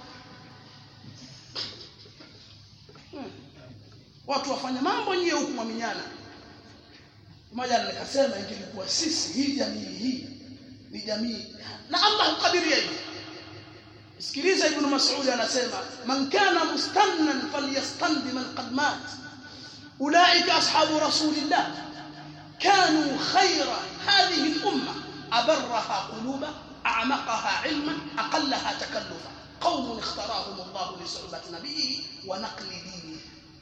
Speaker 1: hmm. watu wafanya mambo nyie huku mwaminyana moja nikasema ingilikuwa sisi hii jamii hii ni jamii na Allah hukadiria hivi sikiliza ibn Mas'ud anasema man kana mustannan falyastandi man qad mat ulaika ashabu rasulillah كانوا خير هذه الأمة أبرها قلوبا أعمقها علما أقلها تكلفا قوم اختراهم الله لصحبة نبيه ونقل دينه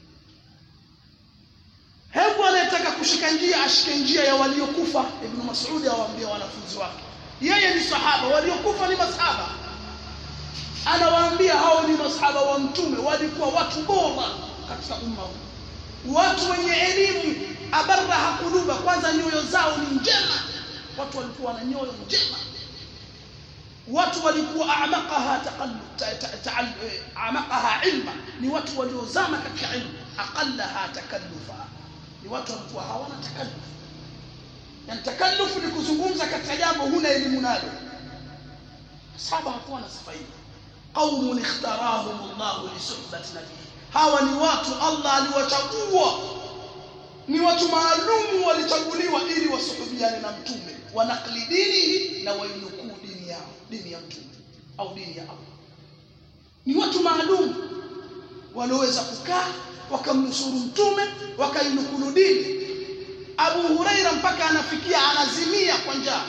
Speaker 1: hebu anayetaka kushika njia ashike njia ya waliokufa ibn mas'ud awaambia wanafunzi wake yeye ni sahaba waliokufa ni masahaba anawaambia hao ni masahaba wa mtume walikuwa watu bora katika umma huu watu wenye elimu abarraha kuluba kwanza nyoyo zao ni njema watu walikuwa na nyoyo njema watu walikuwa amaqaha taqallub amaqaha ilma ni watu waliozama katika ilmu aqallaha takallufa ni watu walikuwa hawana takalluf yani takallufu ni kuzungumza katika jambo huna elimu nalo sahaba hakuwa na sifa hiyo qaumun ikhtarahum Allah li suhbati nabii hawa ni watu Allah aliwachagua ni watu maalumu walichaguliwa ili wasuhubiane na mtume wanakli dinihi na wainukuu dini yao dini ya mtume au dini ya Allah ni watu maalum walioweza kukaa wakamnusuru mtume wakainukulu dini Abu Huraira mpaka anafikia anazimia kwa njaa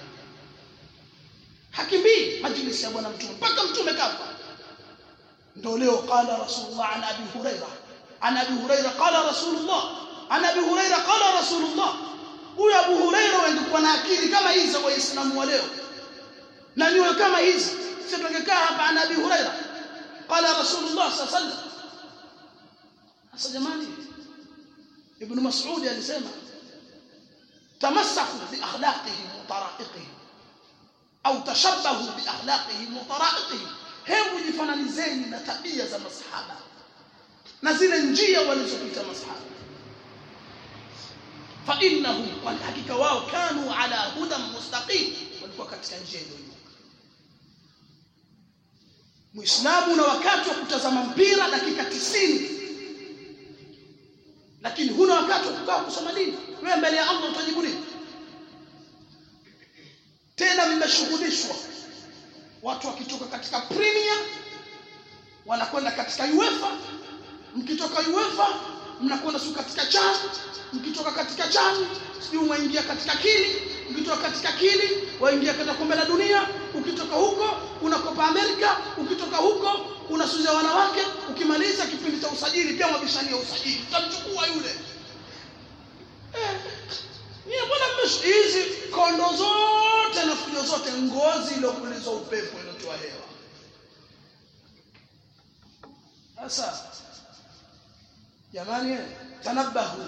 Speaker 1: hakimbii majlisi ya bwana mtume mpaka mtume kafa ndio leo qala rasulullah an abi huraira an abi huraira qala rasulullah an abi huraira qala rasulullah huyu abu huraira wangekuwa na akili kama hizi za waislamu wa leo na niwe kama hizi sisi tungekaa hapa an abi huraira qala rasulullah sallallahu alaihi wasallam sasa jamani ibn mas'ud alisema tamassaku bi akhlaqihi wa tara'iqihi au tashabbahu bi akhlaqihi wa tara'iqihi hebu jifananizeni na tabia za masahaba na zile njia walizopita masahaba fa innahum kwani hakika wao kanu ala hudan mustaqim walikuwa katika njia iliyonyooka muislamu na wakati wa kutazama mpira dakika tisini lakini huna wakati wa kukaa kusoma dini wewe mbele ya Allah utajibu nini tena mmeshughulishwa watu wakitoka katika premier wanakwenda katika UEFA mkitoka UEFA mnakwenda su katika CHAN mkitoka katika CHAN sijui mwaingia katika kili ukitoka katika kili waingia katika kombe la dunia ukitoka huko una Copa America ukitoka huko una suzi ya wanawake ukimaliza kipindi cha usajili pia mwabishania usajili utamchukua yule eh, nyie mbona mmesh hizi kondo zote na fujo zote ngozi iliyopulizwa upepo iliyotoa hewa sasa jamani tanabahu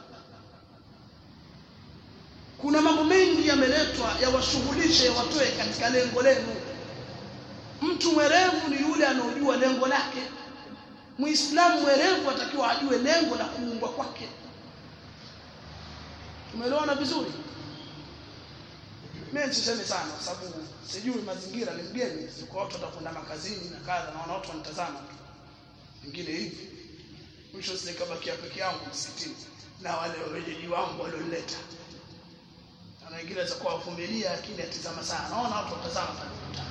Speaker 1: kuna mambo mengi yameletwa yawashughulishe yawatoe katika lengo lenu mtu mwerevu ni yule anaojua lengo lake muislamu mwerevu atakiwa ajue lengo la kuumbwa kwake tumeelewana vizuri mimi sisemi sana kwa sababu sijui mazingira ni mgeni siko watu watakwenda makazini na kadha na watu wanitazama tu wengine hivi mwisho sikabakia peke yangu msikitini na wale wenyeji wangu walionileta na wengine waweza kuwa wavumilia lakini atizama sana naona watu watazama pale ukutani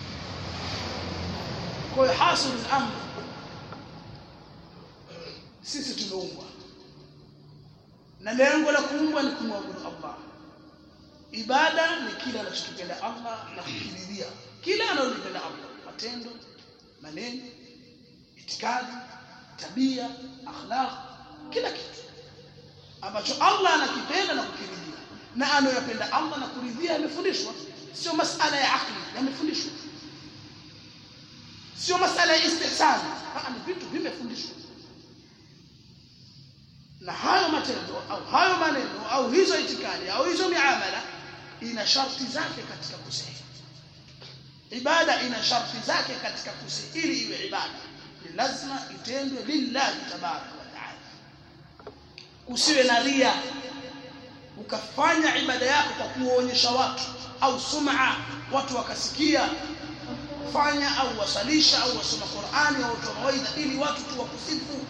Speaker 1: kwa hiyo hasil al-amr sisi tumeumbwa na lengo la kuumbwa ni kumwabudu Allah ibada ni kile anachokipenda Allah na kukiridhia kile analolipenda Allah matendo maneno itikadi tabia akhlaq kila kitu ambacho Allah anakipenda na kukiridhia na anayopenda Allah na kuridhia yamefundishwa sio masala ya akli yamefundishwa sio masala ya istihsan ni vitu vimefundishwa na hayo matendo au hayo maneno au hizo itikadi au hizo miamala ina sharti zake katika kusihi ibada ina sharti zake katika kusihi ili iwe ibada ni lazima itendwe lillahi tabaraka wa taala usiwe na ria ukafanya ibada yako kwa kuonyesha watu au sum'a watu wakasikia fanya au wasalisha au wasoma Qur'ani au toa mawaidha ili watu tu wakusifu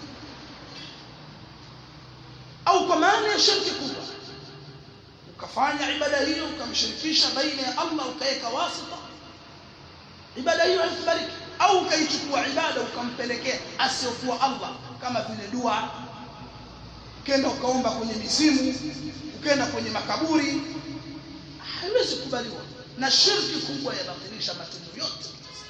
Speaker 1: au kwa maana ya shirki kubwa ukafanya ibada hiyo ukamshirikisha baina ya Allah ukaweka wasita ibada hiyo haikubaliki au ukaichukua ibada ukampelekea asiyokuwa Allah kama vile dua ukenda ukaomba kwenye mizimu ukenda kwenye makaburi haiwezi kubaliwa na shirki kubwa yabatilisha matendo yote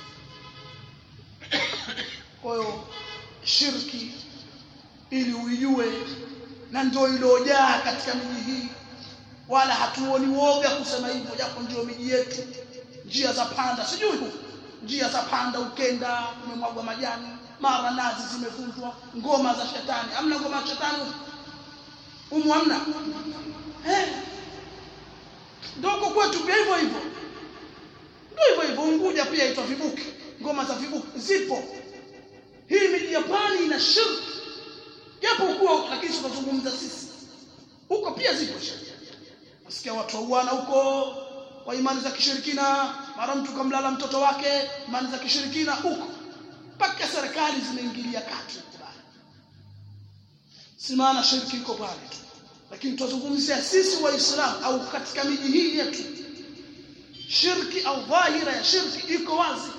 Speaker 1: kwa hiyo shirki ili uijue na ndio iliyojaa katika miji hii wala hatuoni woga kusema hivyo japo ndio miji yetu njia za panda sijui huko njia za panda ukenda kumemwagwa majani mara nazi zimevunjwa ngoma za shetani amna ngoma za shetani umu amna eh ndoko kwetu pia hivyo hivyo ndio hivyo hivyo Unguja pia itwa vibuki ngoma za vibuki zipo hii miji ya pwani ina shirki japo kuwa lakini tunazungumza sisi huko pia zipo shirki nasikia watu wauana huko kwa imani za kishirikina mara mtu kamlala mtoto wake imani za kishirikina huko mpaka serikali zimeingilia kati kubali si maana shirki iko pale tu lakini tunazungumzia sisi waislamu au katika miji hii yetu shirki au dhahira ya shirki iko wazi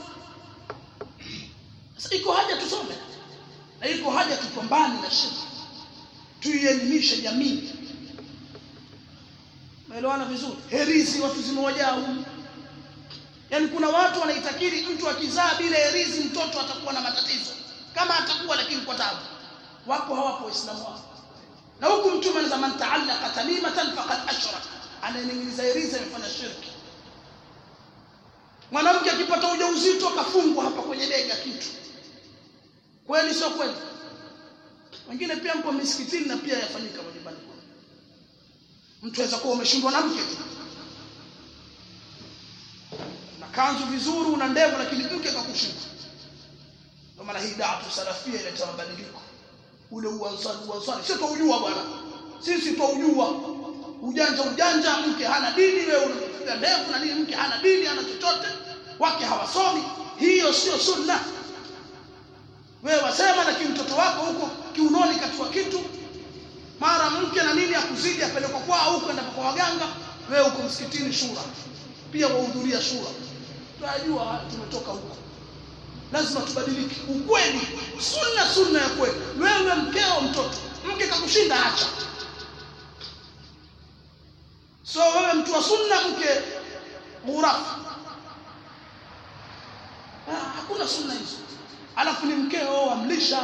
Speaker 1: sasa iko haja tusome na iko haja tupambane na shirki tuielimishe jamii Umeelewana vizuri? Herizi watu zimewajaa humu. Yaani kuna watu wanaitakiri mtu akizaa bila herizi mtoto atakuwa na matatizo. Kama atakuwa lakini kwa tabu. Wako hawapo waislamu wao. Na huku mtume anasema man ta'allaqa tamimatan faqad ashraka. Anayeningiliza herizi amefanya shirki. Mwanamke akipata ujauzito akafungwa hapa kwenye bega kitu. Kweli sio kweli? Wengine pia mpo misikitini na pia yafanyika majumbani mtu aweza kuwa umeshindwa na mke tu na kanzu vizuri una ndevu lakini mke akakushinda kwa maana hii da'atu salafia ileta mabadiliko ule uansari uansari sisi twaujua bwana sisi twaujua ujanja ujanja mke hana dini wewe unafikia ndevu na nini mke hana dini hana chochote wake hawasomi hiyo sio sunna wewe wasema lakini mtoto wako huko kiunoni katua kitu mara mke na nini akuzidi apelekwa kwao huko enda kwa waganga wewe uko msikitini shura pia wahudhuria shura tunajua haya tumetoka huko lazima tubadilike ukweli sunna sunna ya kweli wewe mkeo mtoto mke kakushinda acha so wewe mtu wa sunna mke ghurafu Ah, hakuna sunna hizo alafu ni mkeo wamlisha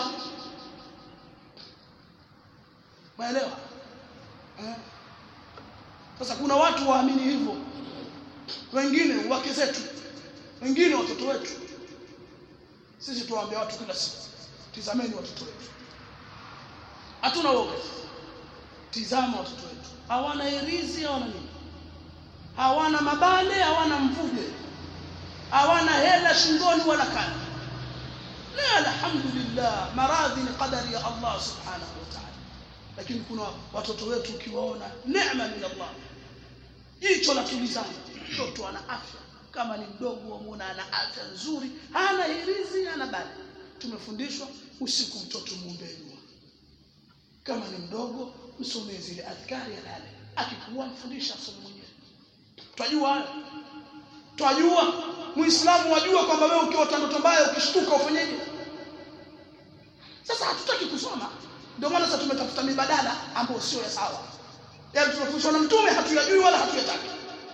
Speaker 1: maelewa eh? sasa kuna watu waamini hivyo wengine wake zetu wengine watoto wetu sisi tuwaambia watu kila siku tizameni watoto wetu hatuna woga tizama watoto wetu hawana herizi hawana nini hawana mabale hawana mvuge hawana hela shingoni wala kani la alhamdulillah maradhi ni qadari ya Allah subhanahu wa ta'ala lakini kuna watoto wetu ukiwaona neema min Allah jicho la tulizana mtoto ana afya kama ni mdogo wamuona ana afya nzuri hana hirizi hana bali tumefundishwa usiku mtoto muombe dua kama ni mdogo msomee zile adhkari alale akikuwa mfundisha asome mwenyewe twajua hayo twajua muislamu wajua kwamba wewe ukiota ndoto mbaya ukishtuka ufanyeje sasa hatutaki kusoma ndio maana sasa tumetafuta mibadala ambayo sio ya sawa yaani tunafundishwa na mtume hatuyajui wala hatuyataki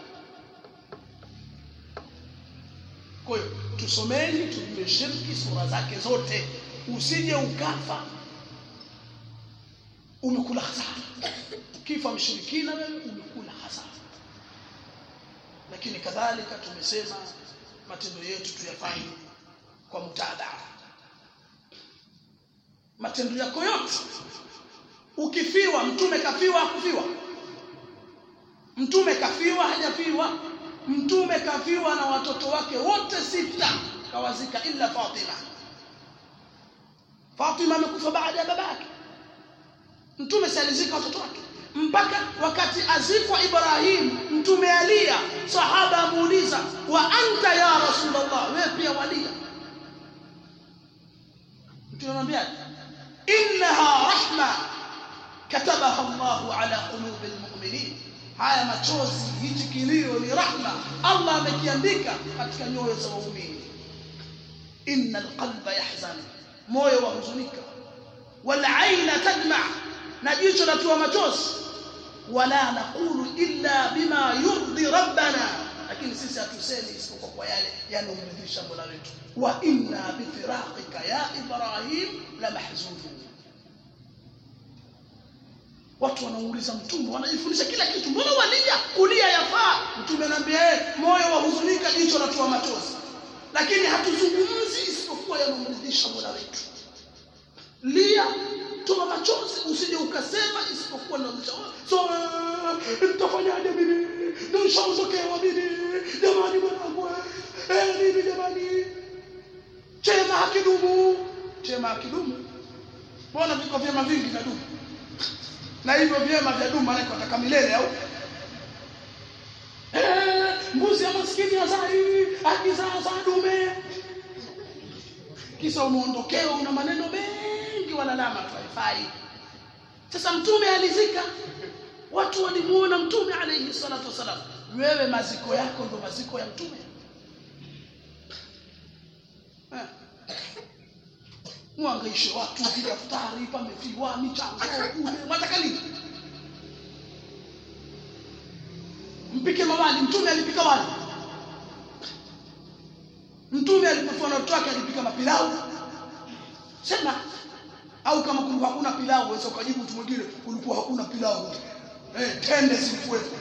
Speaker 1: kwa hiyo tusomeni tujue shirki sura zake zote usije ukafa umekula hasara kifa mshirikina wewe umekula hasara lakini kadhalika tumesema matendo yetu tuyafanye kwa mutadhaa matendo yako yote ukifiwa mtume kafiwa hakufiwa mtume kafiwa hajafiwa mtume kafiwa na watoto wake wote sita kawazika illa Fatima Fatima amekufa baada ya babake mtume si alizika watoto wake mpaka wakati azikwa Ibrahim mtume alia sahaba amuuliza wa anta ya rasulullah wewe pia walia mtume anamwambia innaha rahma katabaha Allah ala qulubi almu'minin haya machozi hichi kilio ni rahma Allah amekiandika katika nyoyo za waumini innal qalba yahzan moyo wahuzunika wal aina tadma na jicho latua machozi wala naqulu illa bima yurdi rabbana lakini sisi hatusemi isipokuwa kwa yale yanomridhisha Mola wetu wa inna bifiraqika ya ibrahim la mahzunun watu wanauliza mtume wanajifundisha kila kitu mbona walia kulia yafaa mtume anaambia eh moyo wahuzunika jicho latua machozi lakini hatuzungumzi isipokuwa yanomridhisha Mola wetu lia toa machozi usije ukasema isipokuwa na so nitafanyaje mimi nishaondokewa mimi jamani mwanangu eh mimi jamani chema hakidumu chema hakidumu mbona viko vyema vingi vya dumu na hivyo vyema vya dumu maana wataka milele au eh mbuzi ya maskini azai akizaa za dume kisa umeondokewa una maneno mengi walalama tu haifai sasa mtume alizika watu walimuona mtume alayhi salatu wasalam wewe maziko yako ndo maziko ya mtume eh. mwangaishe watu vidaftari pamefiwa michango kule mwataka nini mpike mawali mtume alipika wali mtume alipokuwa na watoto wake alipika mapilau sema au kama kulikuwa hakuna pilau waweza ukajibu mtu mwingine kulikuwa hakuna pilau eh tende zilikuwepo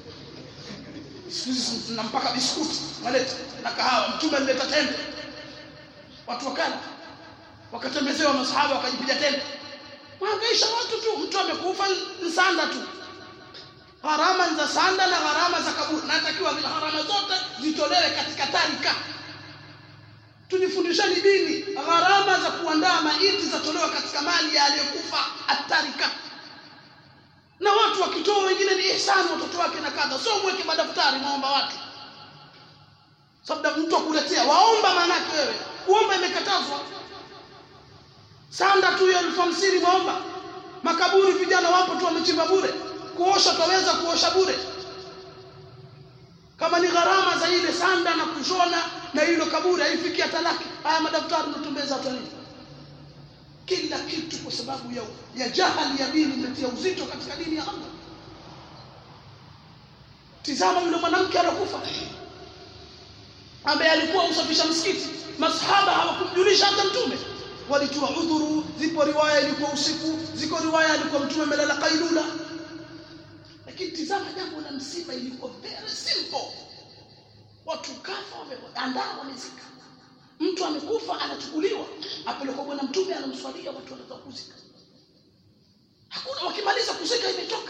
Speaker 1: sisi na mpaka biskuti waleta na kahawa mtume alileta tende watu wakala wakatembezewa masahaba wakajipiga tende waangaisha watu tu mtu amekufa nsanda tu gharama za sanda na gharama za kaburi natakiwa zile gharama zote zitolewe katika tarika tujifundisheni dini gharama za kuandaa maiti zatolewa katika mali ya aliyekufa ihsani watoto wake na kadha sio mweke madaftari maomba watu sababu mtu akuletea waomba maanake wewe kuomba imekatazwa sanda tu ya elfu hamsini maomba makaburi vijana wapo tu wamechimba bure kuosha twaweza kuosha bure kama ni gharama za ile sanda na kushona na hilo kaburi haifiki hata laki haya madaftari mtumbeza hata nini kila kitu kwa sababu ya, ya jahali ya dini imetia uzito katika dini ya Allah tizama yule mwanamke alokufa ambaye alikuwa usafisha msikiti masahaba hawakumjulisha hata mtume walitoa udhuru zipo riwaya ilikuwa usiku ziko riwaya alikuwa mtume amelala kailula lakini tizama jambo la msiba ilikuwa very simple watu kafa wameandaa wamezika mtu amekufa anachukuliwa apelekwa bwana mtume anamswalia watu wanaweza kuzika hakuna wakimaliza kuzika imetoka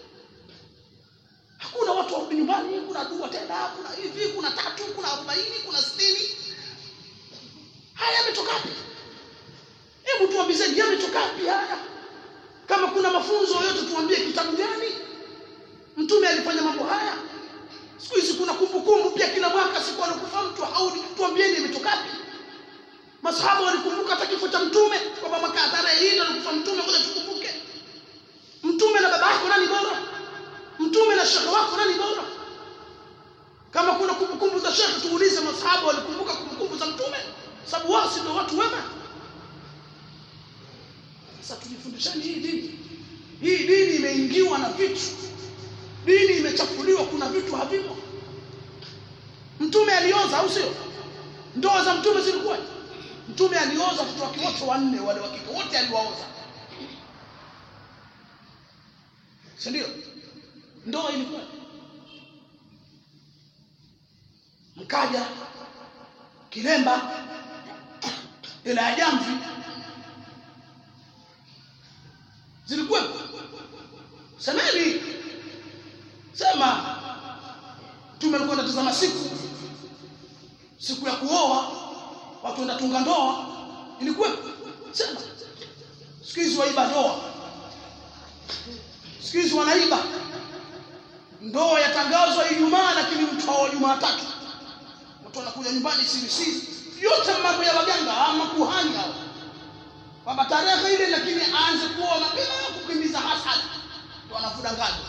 Speaker 1: hakuna watu warudi nyumbani kuna dua tena kuna hivi kuna tatu kuna arobaini kuna sitini haya yametoka wapi hebu tuambizeni yametoka wapi haya kama kuna mafunzo yoyote tuambie kitabu gani mtume alifanya mambo haya siku hizi kuna kumbukumbu pia kila mwaka siku anakufa mtu haudi tuambieni imetoka wapi masahaba walikumbuka hata kifo cha mtume kwamba mwaka tarehe hii alikufa mtume ngoja tukumbuke mtume na baba yako nani bora mtume na shekhe wako nani bora kama kuna kumbukumbu za shekhe tuulize masahaba walikumbuka kumbukumbu za mtume sababu wao si ndio watu wema sasa tujifundishani hii dini hii dini imeingiwa na vitu dini imechafuliwa kuna vitu havimo mtume alioza au sio ndoa za mtume zilikuwa mtume alioza watoto wake wote wanne wale wa kike wote aliwaoza si ndio ndoa ilikuwa mkaja kilemba ile ya jamvi zilikuwa semeni sema mtume alikuwa anatazama siku siku ya kuoa watu wanatunga ndoa ilikuwa sema siku hizi waiba ndoa siku hizi wanaiba ndoa yatangazwa Ijumaa lakini mtu hawa Jumatatu watu wanakuja nyumbani siri siri yote mambo ya waganga ama kuhani hao kwamba tarehe ile lakini aanze kuoa mapema kukimbiza hasad ndio anafudanganya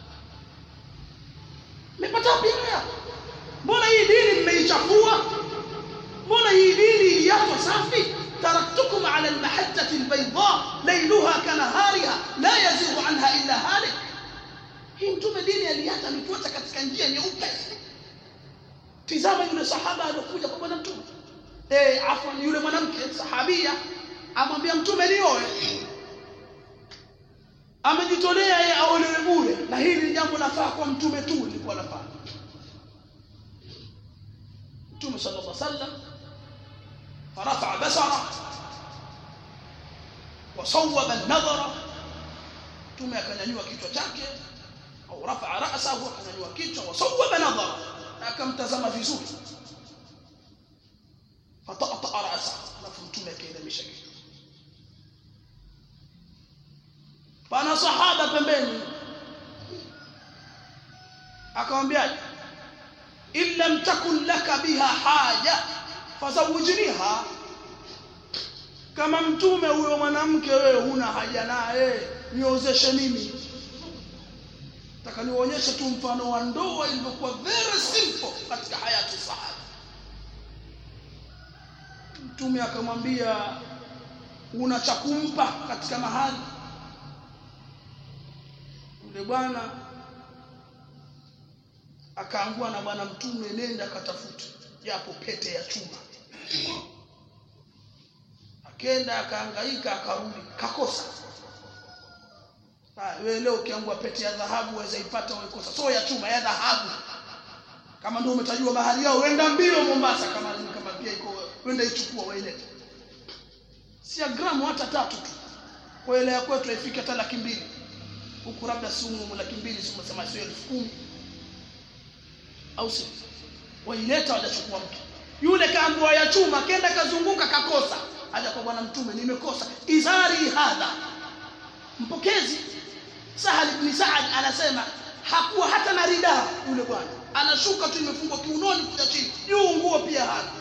Speaker 1: mmepata wapi haya mbona hii dini mmeichafua mbona hii dini iliachwa safi taraktukum ala almahajjati albayda layluha kanahariha la yazighu anha illa halik hii mtume dini aliacha alifuata katika njia nyeupe tizama yule sahaba aliyokuja kwa bwana mtume eh afwan yule mwanamke sahabia amwambia mtume nioe amejitolea yeye aolewe bure na hili ni jambo lafaa kwa mtume tu lilikuwa lafaa mtume sallallahu alaihi wasallam فرفع بصره وصوب النظر ثم akanyanyua kichwa chake au rafa ra'sahu akanyanyua kichwa wasawaba nadhara akamtazama vizuri fatata ra'sa alafu mtume akainamisha kichwa pana sahaba pembeni akamwambia in lam takun laka biha haja fazawijniha kama mtume huyo mwanamke wewe huna haja naye niozeshe mimi nataka nionyeshe tu mfano wa ndoa ilivyokuwa very simple katika hayati sahaba mtume akamwambia una cha kumpa katika mahali yule bwana akaangua na bwana mtume nenda akatafute japo pete ya chuma akenda akahangaika akarudi kakosa Ah, wewe leo ukiangua pete ya dhahabu waweza ipata uikosa so ya chuma ya dhahabu kama ndio umetajua bahari yao wenda mbio Mombasa kama kama pia iko wenda ichukua wailete si ya gramu hata tatu tu kwa ile ya kwetu haifiki hata laki mbili huku labda sumu laki mbili si umesema sio elfu kumi au si waileta wajachukua mtu yule kaambua ya chuma kenda kazunguka kakosa aja kwa bwana mtume nimekosa izari hadha mpokezi Sahal ibn Sa'ad anasema hakuwa hata na ridaa yule bwana anashuka tu imefungwa kiunoni kuja chini juu nguo pia hana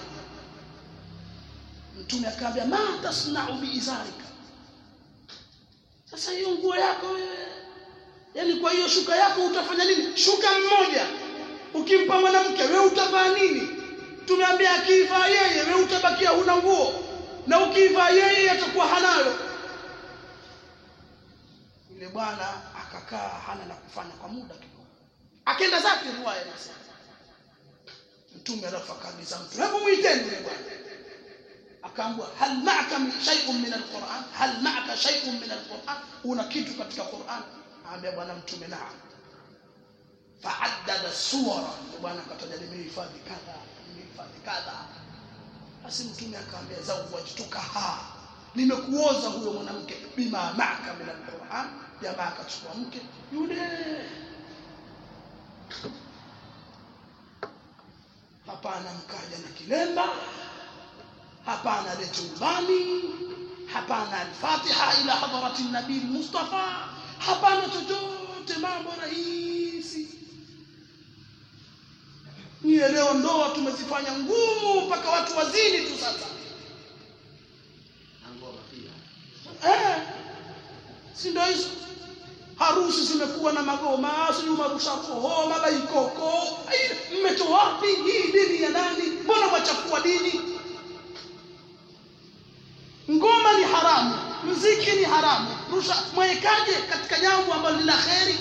Speaker 1: mtume akaambia ma tasnau biizarika sasa hiyo nguo yako wewe yaani kwa hiyo shuka yako utafanya nini shuka mmoja ukimpa mwanamke wewe utavaa nini tumeambia akiivaa yeye wewe utabakia huna nguo na ukiivaa yeye atakuwa hanayo yule bwana akakaa hana la kufanya kwa muda kidogo akaenda zake riwaya inasema mtume alafu akaagiza mtu hebu mwiteni yule bwana akaambwa hal ma'aka min shay'un min alquran hal ma'aka shay'un min alquran una kitu katika quran aambia bwana mtume naam fa'addada suwara bwana akataja nimehifadhi kadha nimehifadhi kadha basi mtume akaambia zawajtuka ha nimekuoza huyo mwanamke bima ma'aka min alquran jamaa akachukua mke yule hapana mkaja na kilemba hapana lete ubani hapana alfatiha ila hadarati nabii mustafa hapana chochote mambo rahisi niye leo ndoa tumezifanya ngumu mpaka watu wazini tu sasa eh, si ndio hizo harusi zimekuwa na magoma sijui marusha roho mabaikoko mmetoa wapi hii dini ya nani mbona mwachafua dini ngoma ni haramu mziki ni haramu rusha mwekaje katika jambo ambalo lina kheri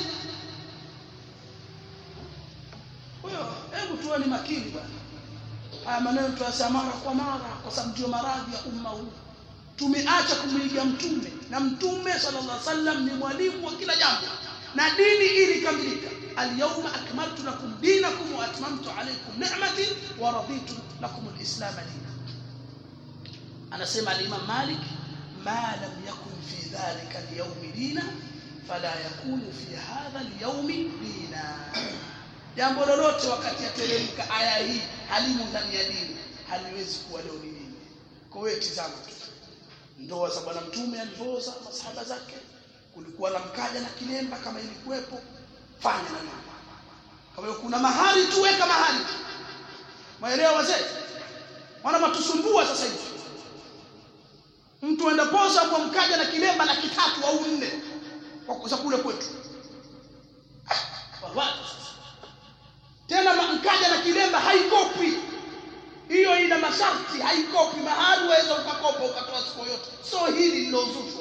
Speaker 1: kwa hiyo hebu tuwe ni makini bwana haya maneno tuyasema mara kwa mara kwa sababu ndio maradhi ya umma huu tumeacha kumwiga mtume na mtume sallallahu alaihi wasallam ni mwalimu wa kila jambo na dini ili kamilika alyawma akmaltu lakum dinakum wa atmamtu alaykum ni'mati wa raditu lakum alislam dinan anasema al-Imam Malik ma lam yakun fi dhalika al-yawm dina fala yakunu fi hadha al-yawm dina jambo lolote wakati yateremka aya hii halimo ndani ya dini haliwezi kuwa leo ni dini kwa hiyo tizama tu ndoa za bwana mtume alivyoza masahaba zake kulikuwa na mkaja na kilemba kama ilikuwepo fanya na mama kama kuna mahali tu weka mahali maelewa wazee wana matusumbua sasa hivi mtu enda posa kwa mkaja na kilemba na kitatu au nne kwa kuza kule kwetu tena mkaja na kilemba haikopi hiyo ina masharti haikopi mahali waweza ukakopa ukatoa siku yote so hili lilozushwa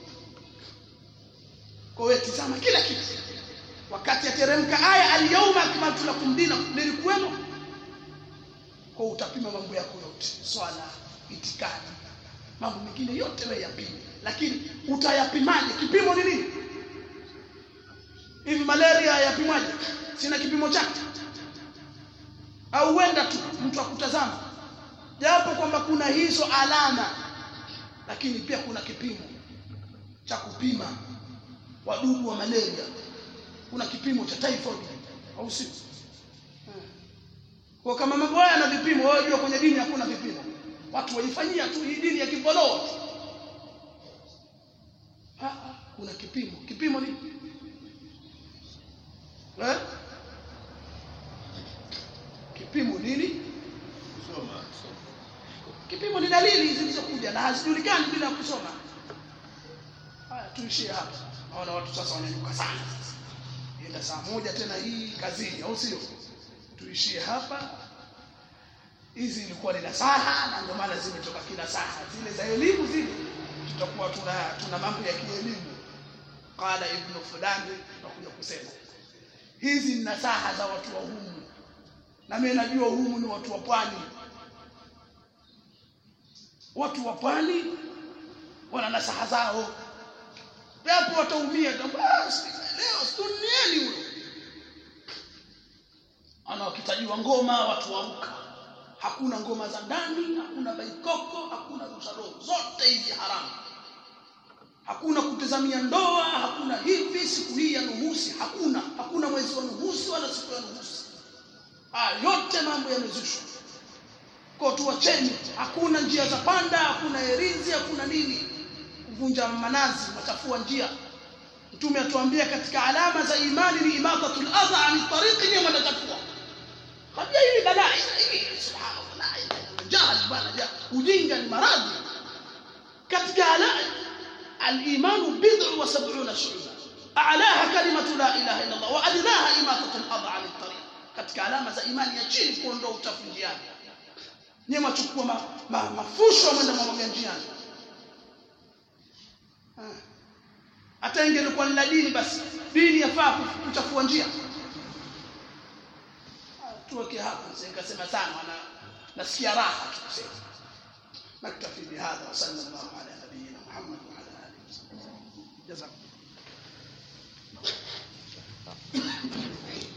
Speaker 1: kwa hiyo tizama kila kitu wakati yateremka aya alyawma akmaltu lakum dinakum nilikuwemo kwa utapima mambo yako yote swala itikadi mambo mengine yote wewe yapime lakini utayapimaje kipimo ni nini hivi malaria yapimwaje sina kipimo chake au wenda tu mtu akutazama japo kwamba kuna hizo alama lakini pia kuna kipimo cha kupima wadudu wa malaria kuna kipimo cha typhoid au si kwa kama mambo haya na vipimo wewe jua kwenye dini hakuna vipimo watu waifanyia tu hii dini ya kifoloo kuna kipimo kipimo ni eh? kipimo nini
Speaker 2: Soma.
Speaker 1: kipimo ni dalili zilizokuja na hazijulikani bila kusoma haya tuishie hapa naona watu sasa wanainuka sana enda saa moja tena hii kazini au sio tuishie hapa hizi ilikuwa ni nasaha na ndio maana zimetoka kila saha zile za elimu zile tutakuwa tuna tuna mambo ya kielimu qala ibnu fulani tutakuja kusema hizi ni nasaha za watu wa humu na mimi najua humu ni watu wa pwani watu wa pwani wana nasaha zao japo wataumia basi leo duniani huyo ana wakitajiwa ngoma watu waruka hakuna ngoma za ndani hakuna baikoko hakuna rusharo zote hizi haramu hakuna kutazamia ndoa hakuna hivi siku hii ya nuhusi hakuna hakuna mwezi wa nuhusi wala siku ya nuhusi haya yote mambo yamezushwa kwa tuwacheni hakuna njia za panda hakuna herizi hakuna nini kuvunja manazi machafua njia mtume atuambia katika alama za imani ni imatatul adha ani tariqi ni mwanatatua kabla hili balaa hili subhanallah la ilaha illa jahal bana ja ujinga ni maradhi katika ala al-iman bid'u wa sab'una shu'ba a'laha kalimatu la ilaha illa Allah wa adnaha imatatul adha ani tariq katika alama za imani ya chini kuondoa uchafu njiani nyewe machukua ma, ma, mafusho mwenda mwamwaga njiani hata ingelikuwa ni la dini basi dini yafaa kuchafua njia tuweke hapa nikasema sana na nasikia raha tukisema naktafi bihadha sallallahu ala nabiyina muhammad wa ala alihi wasallam jazakum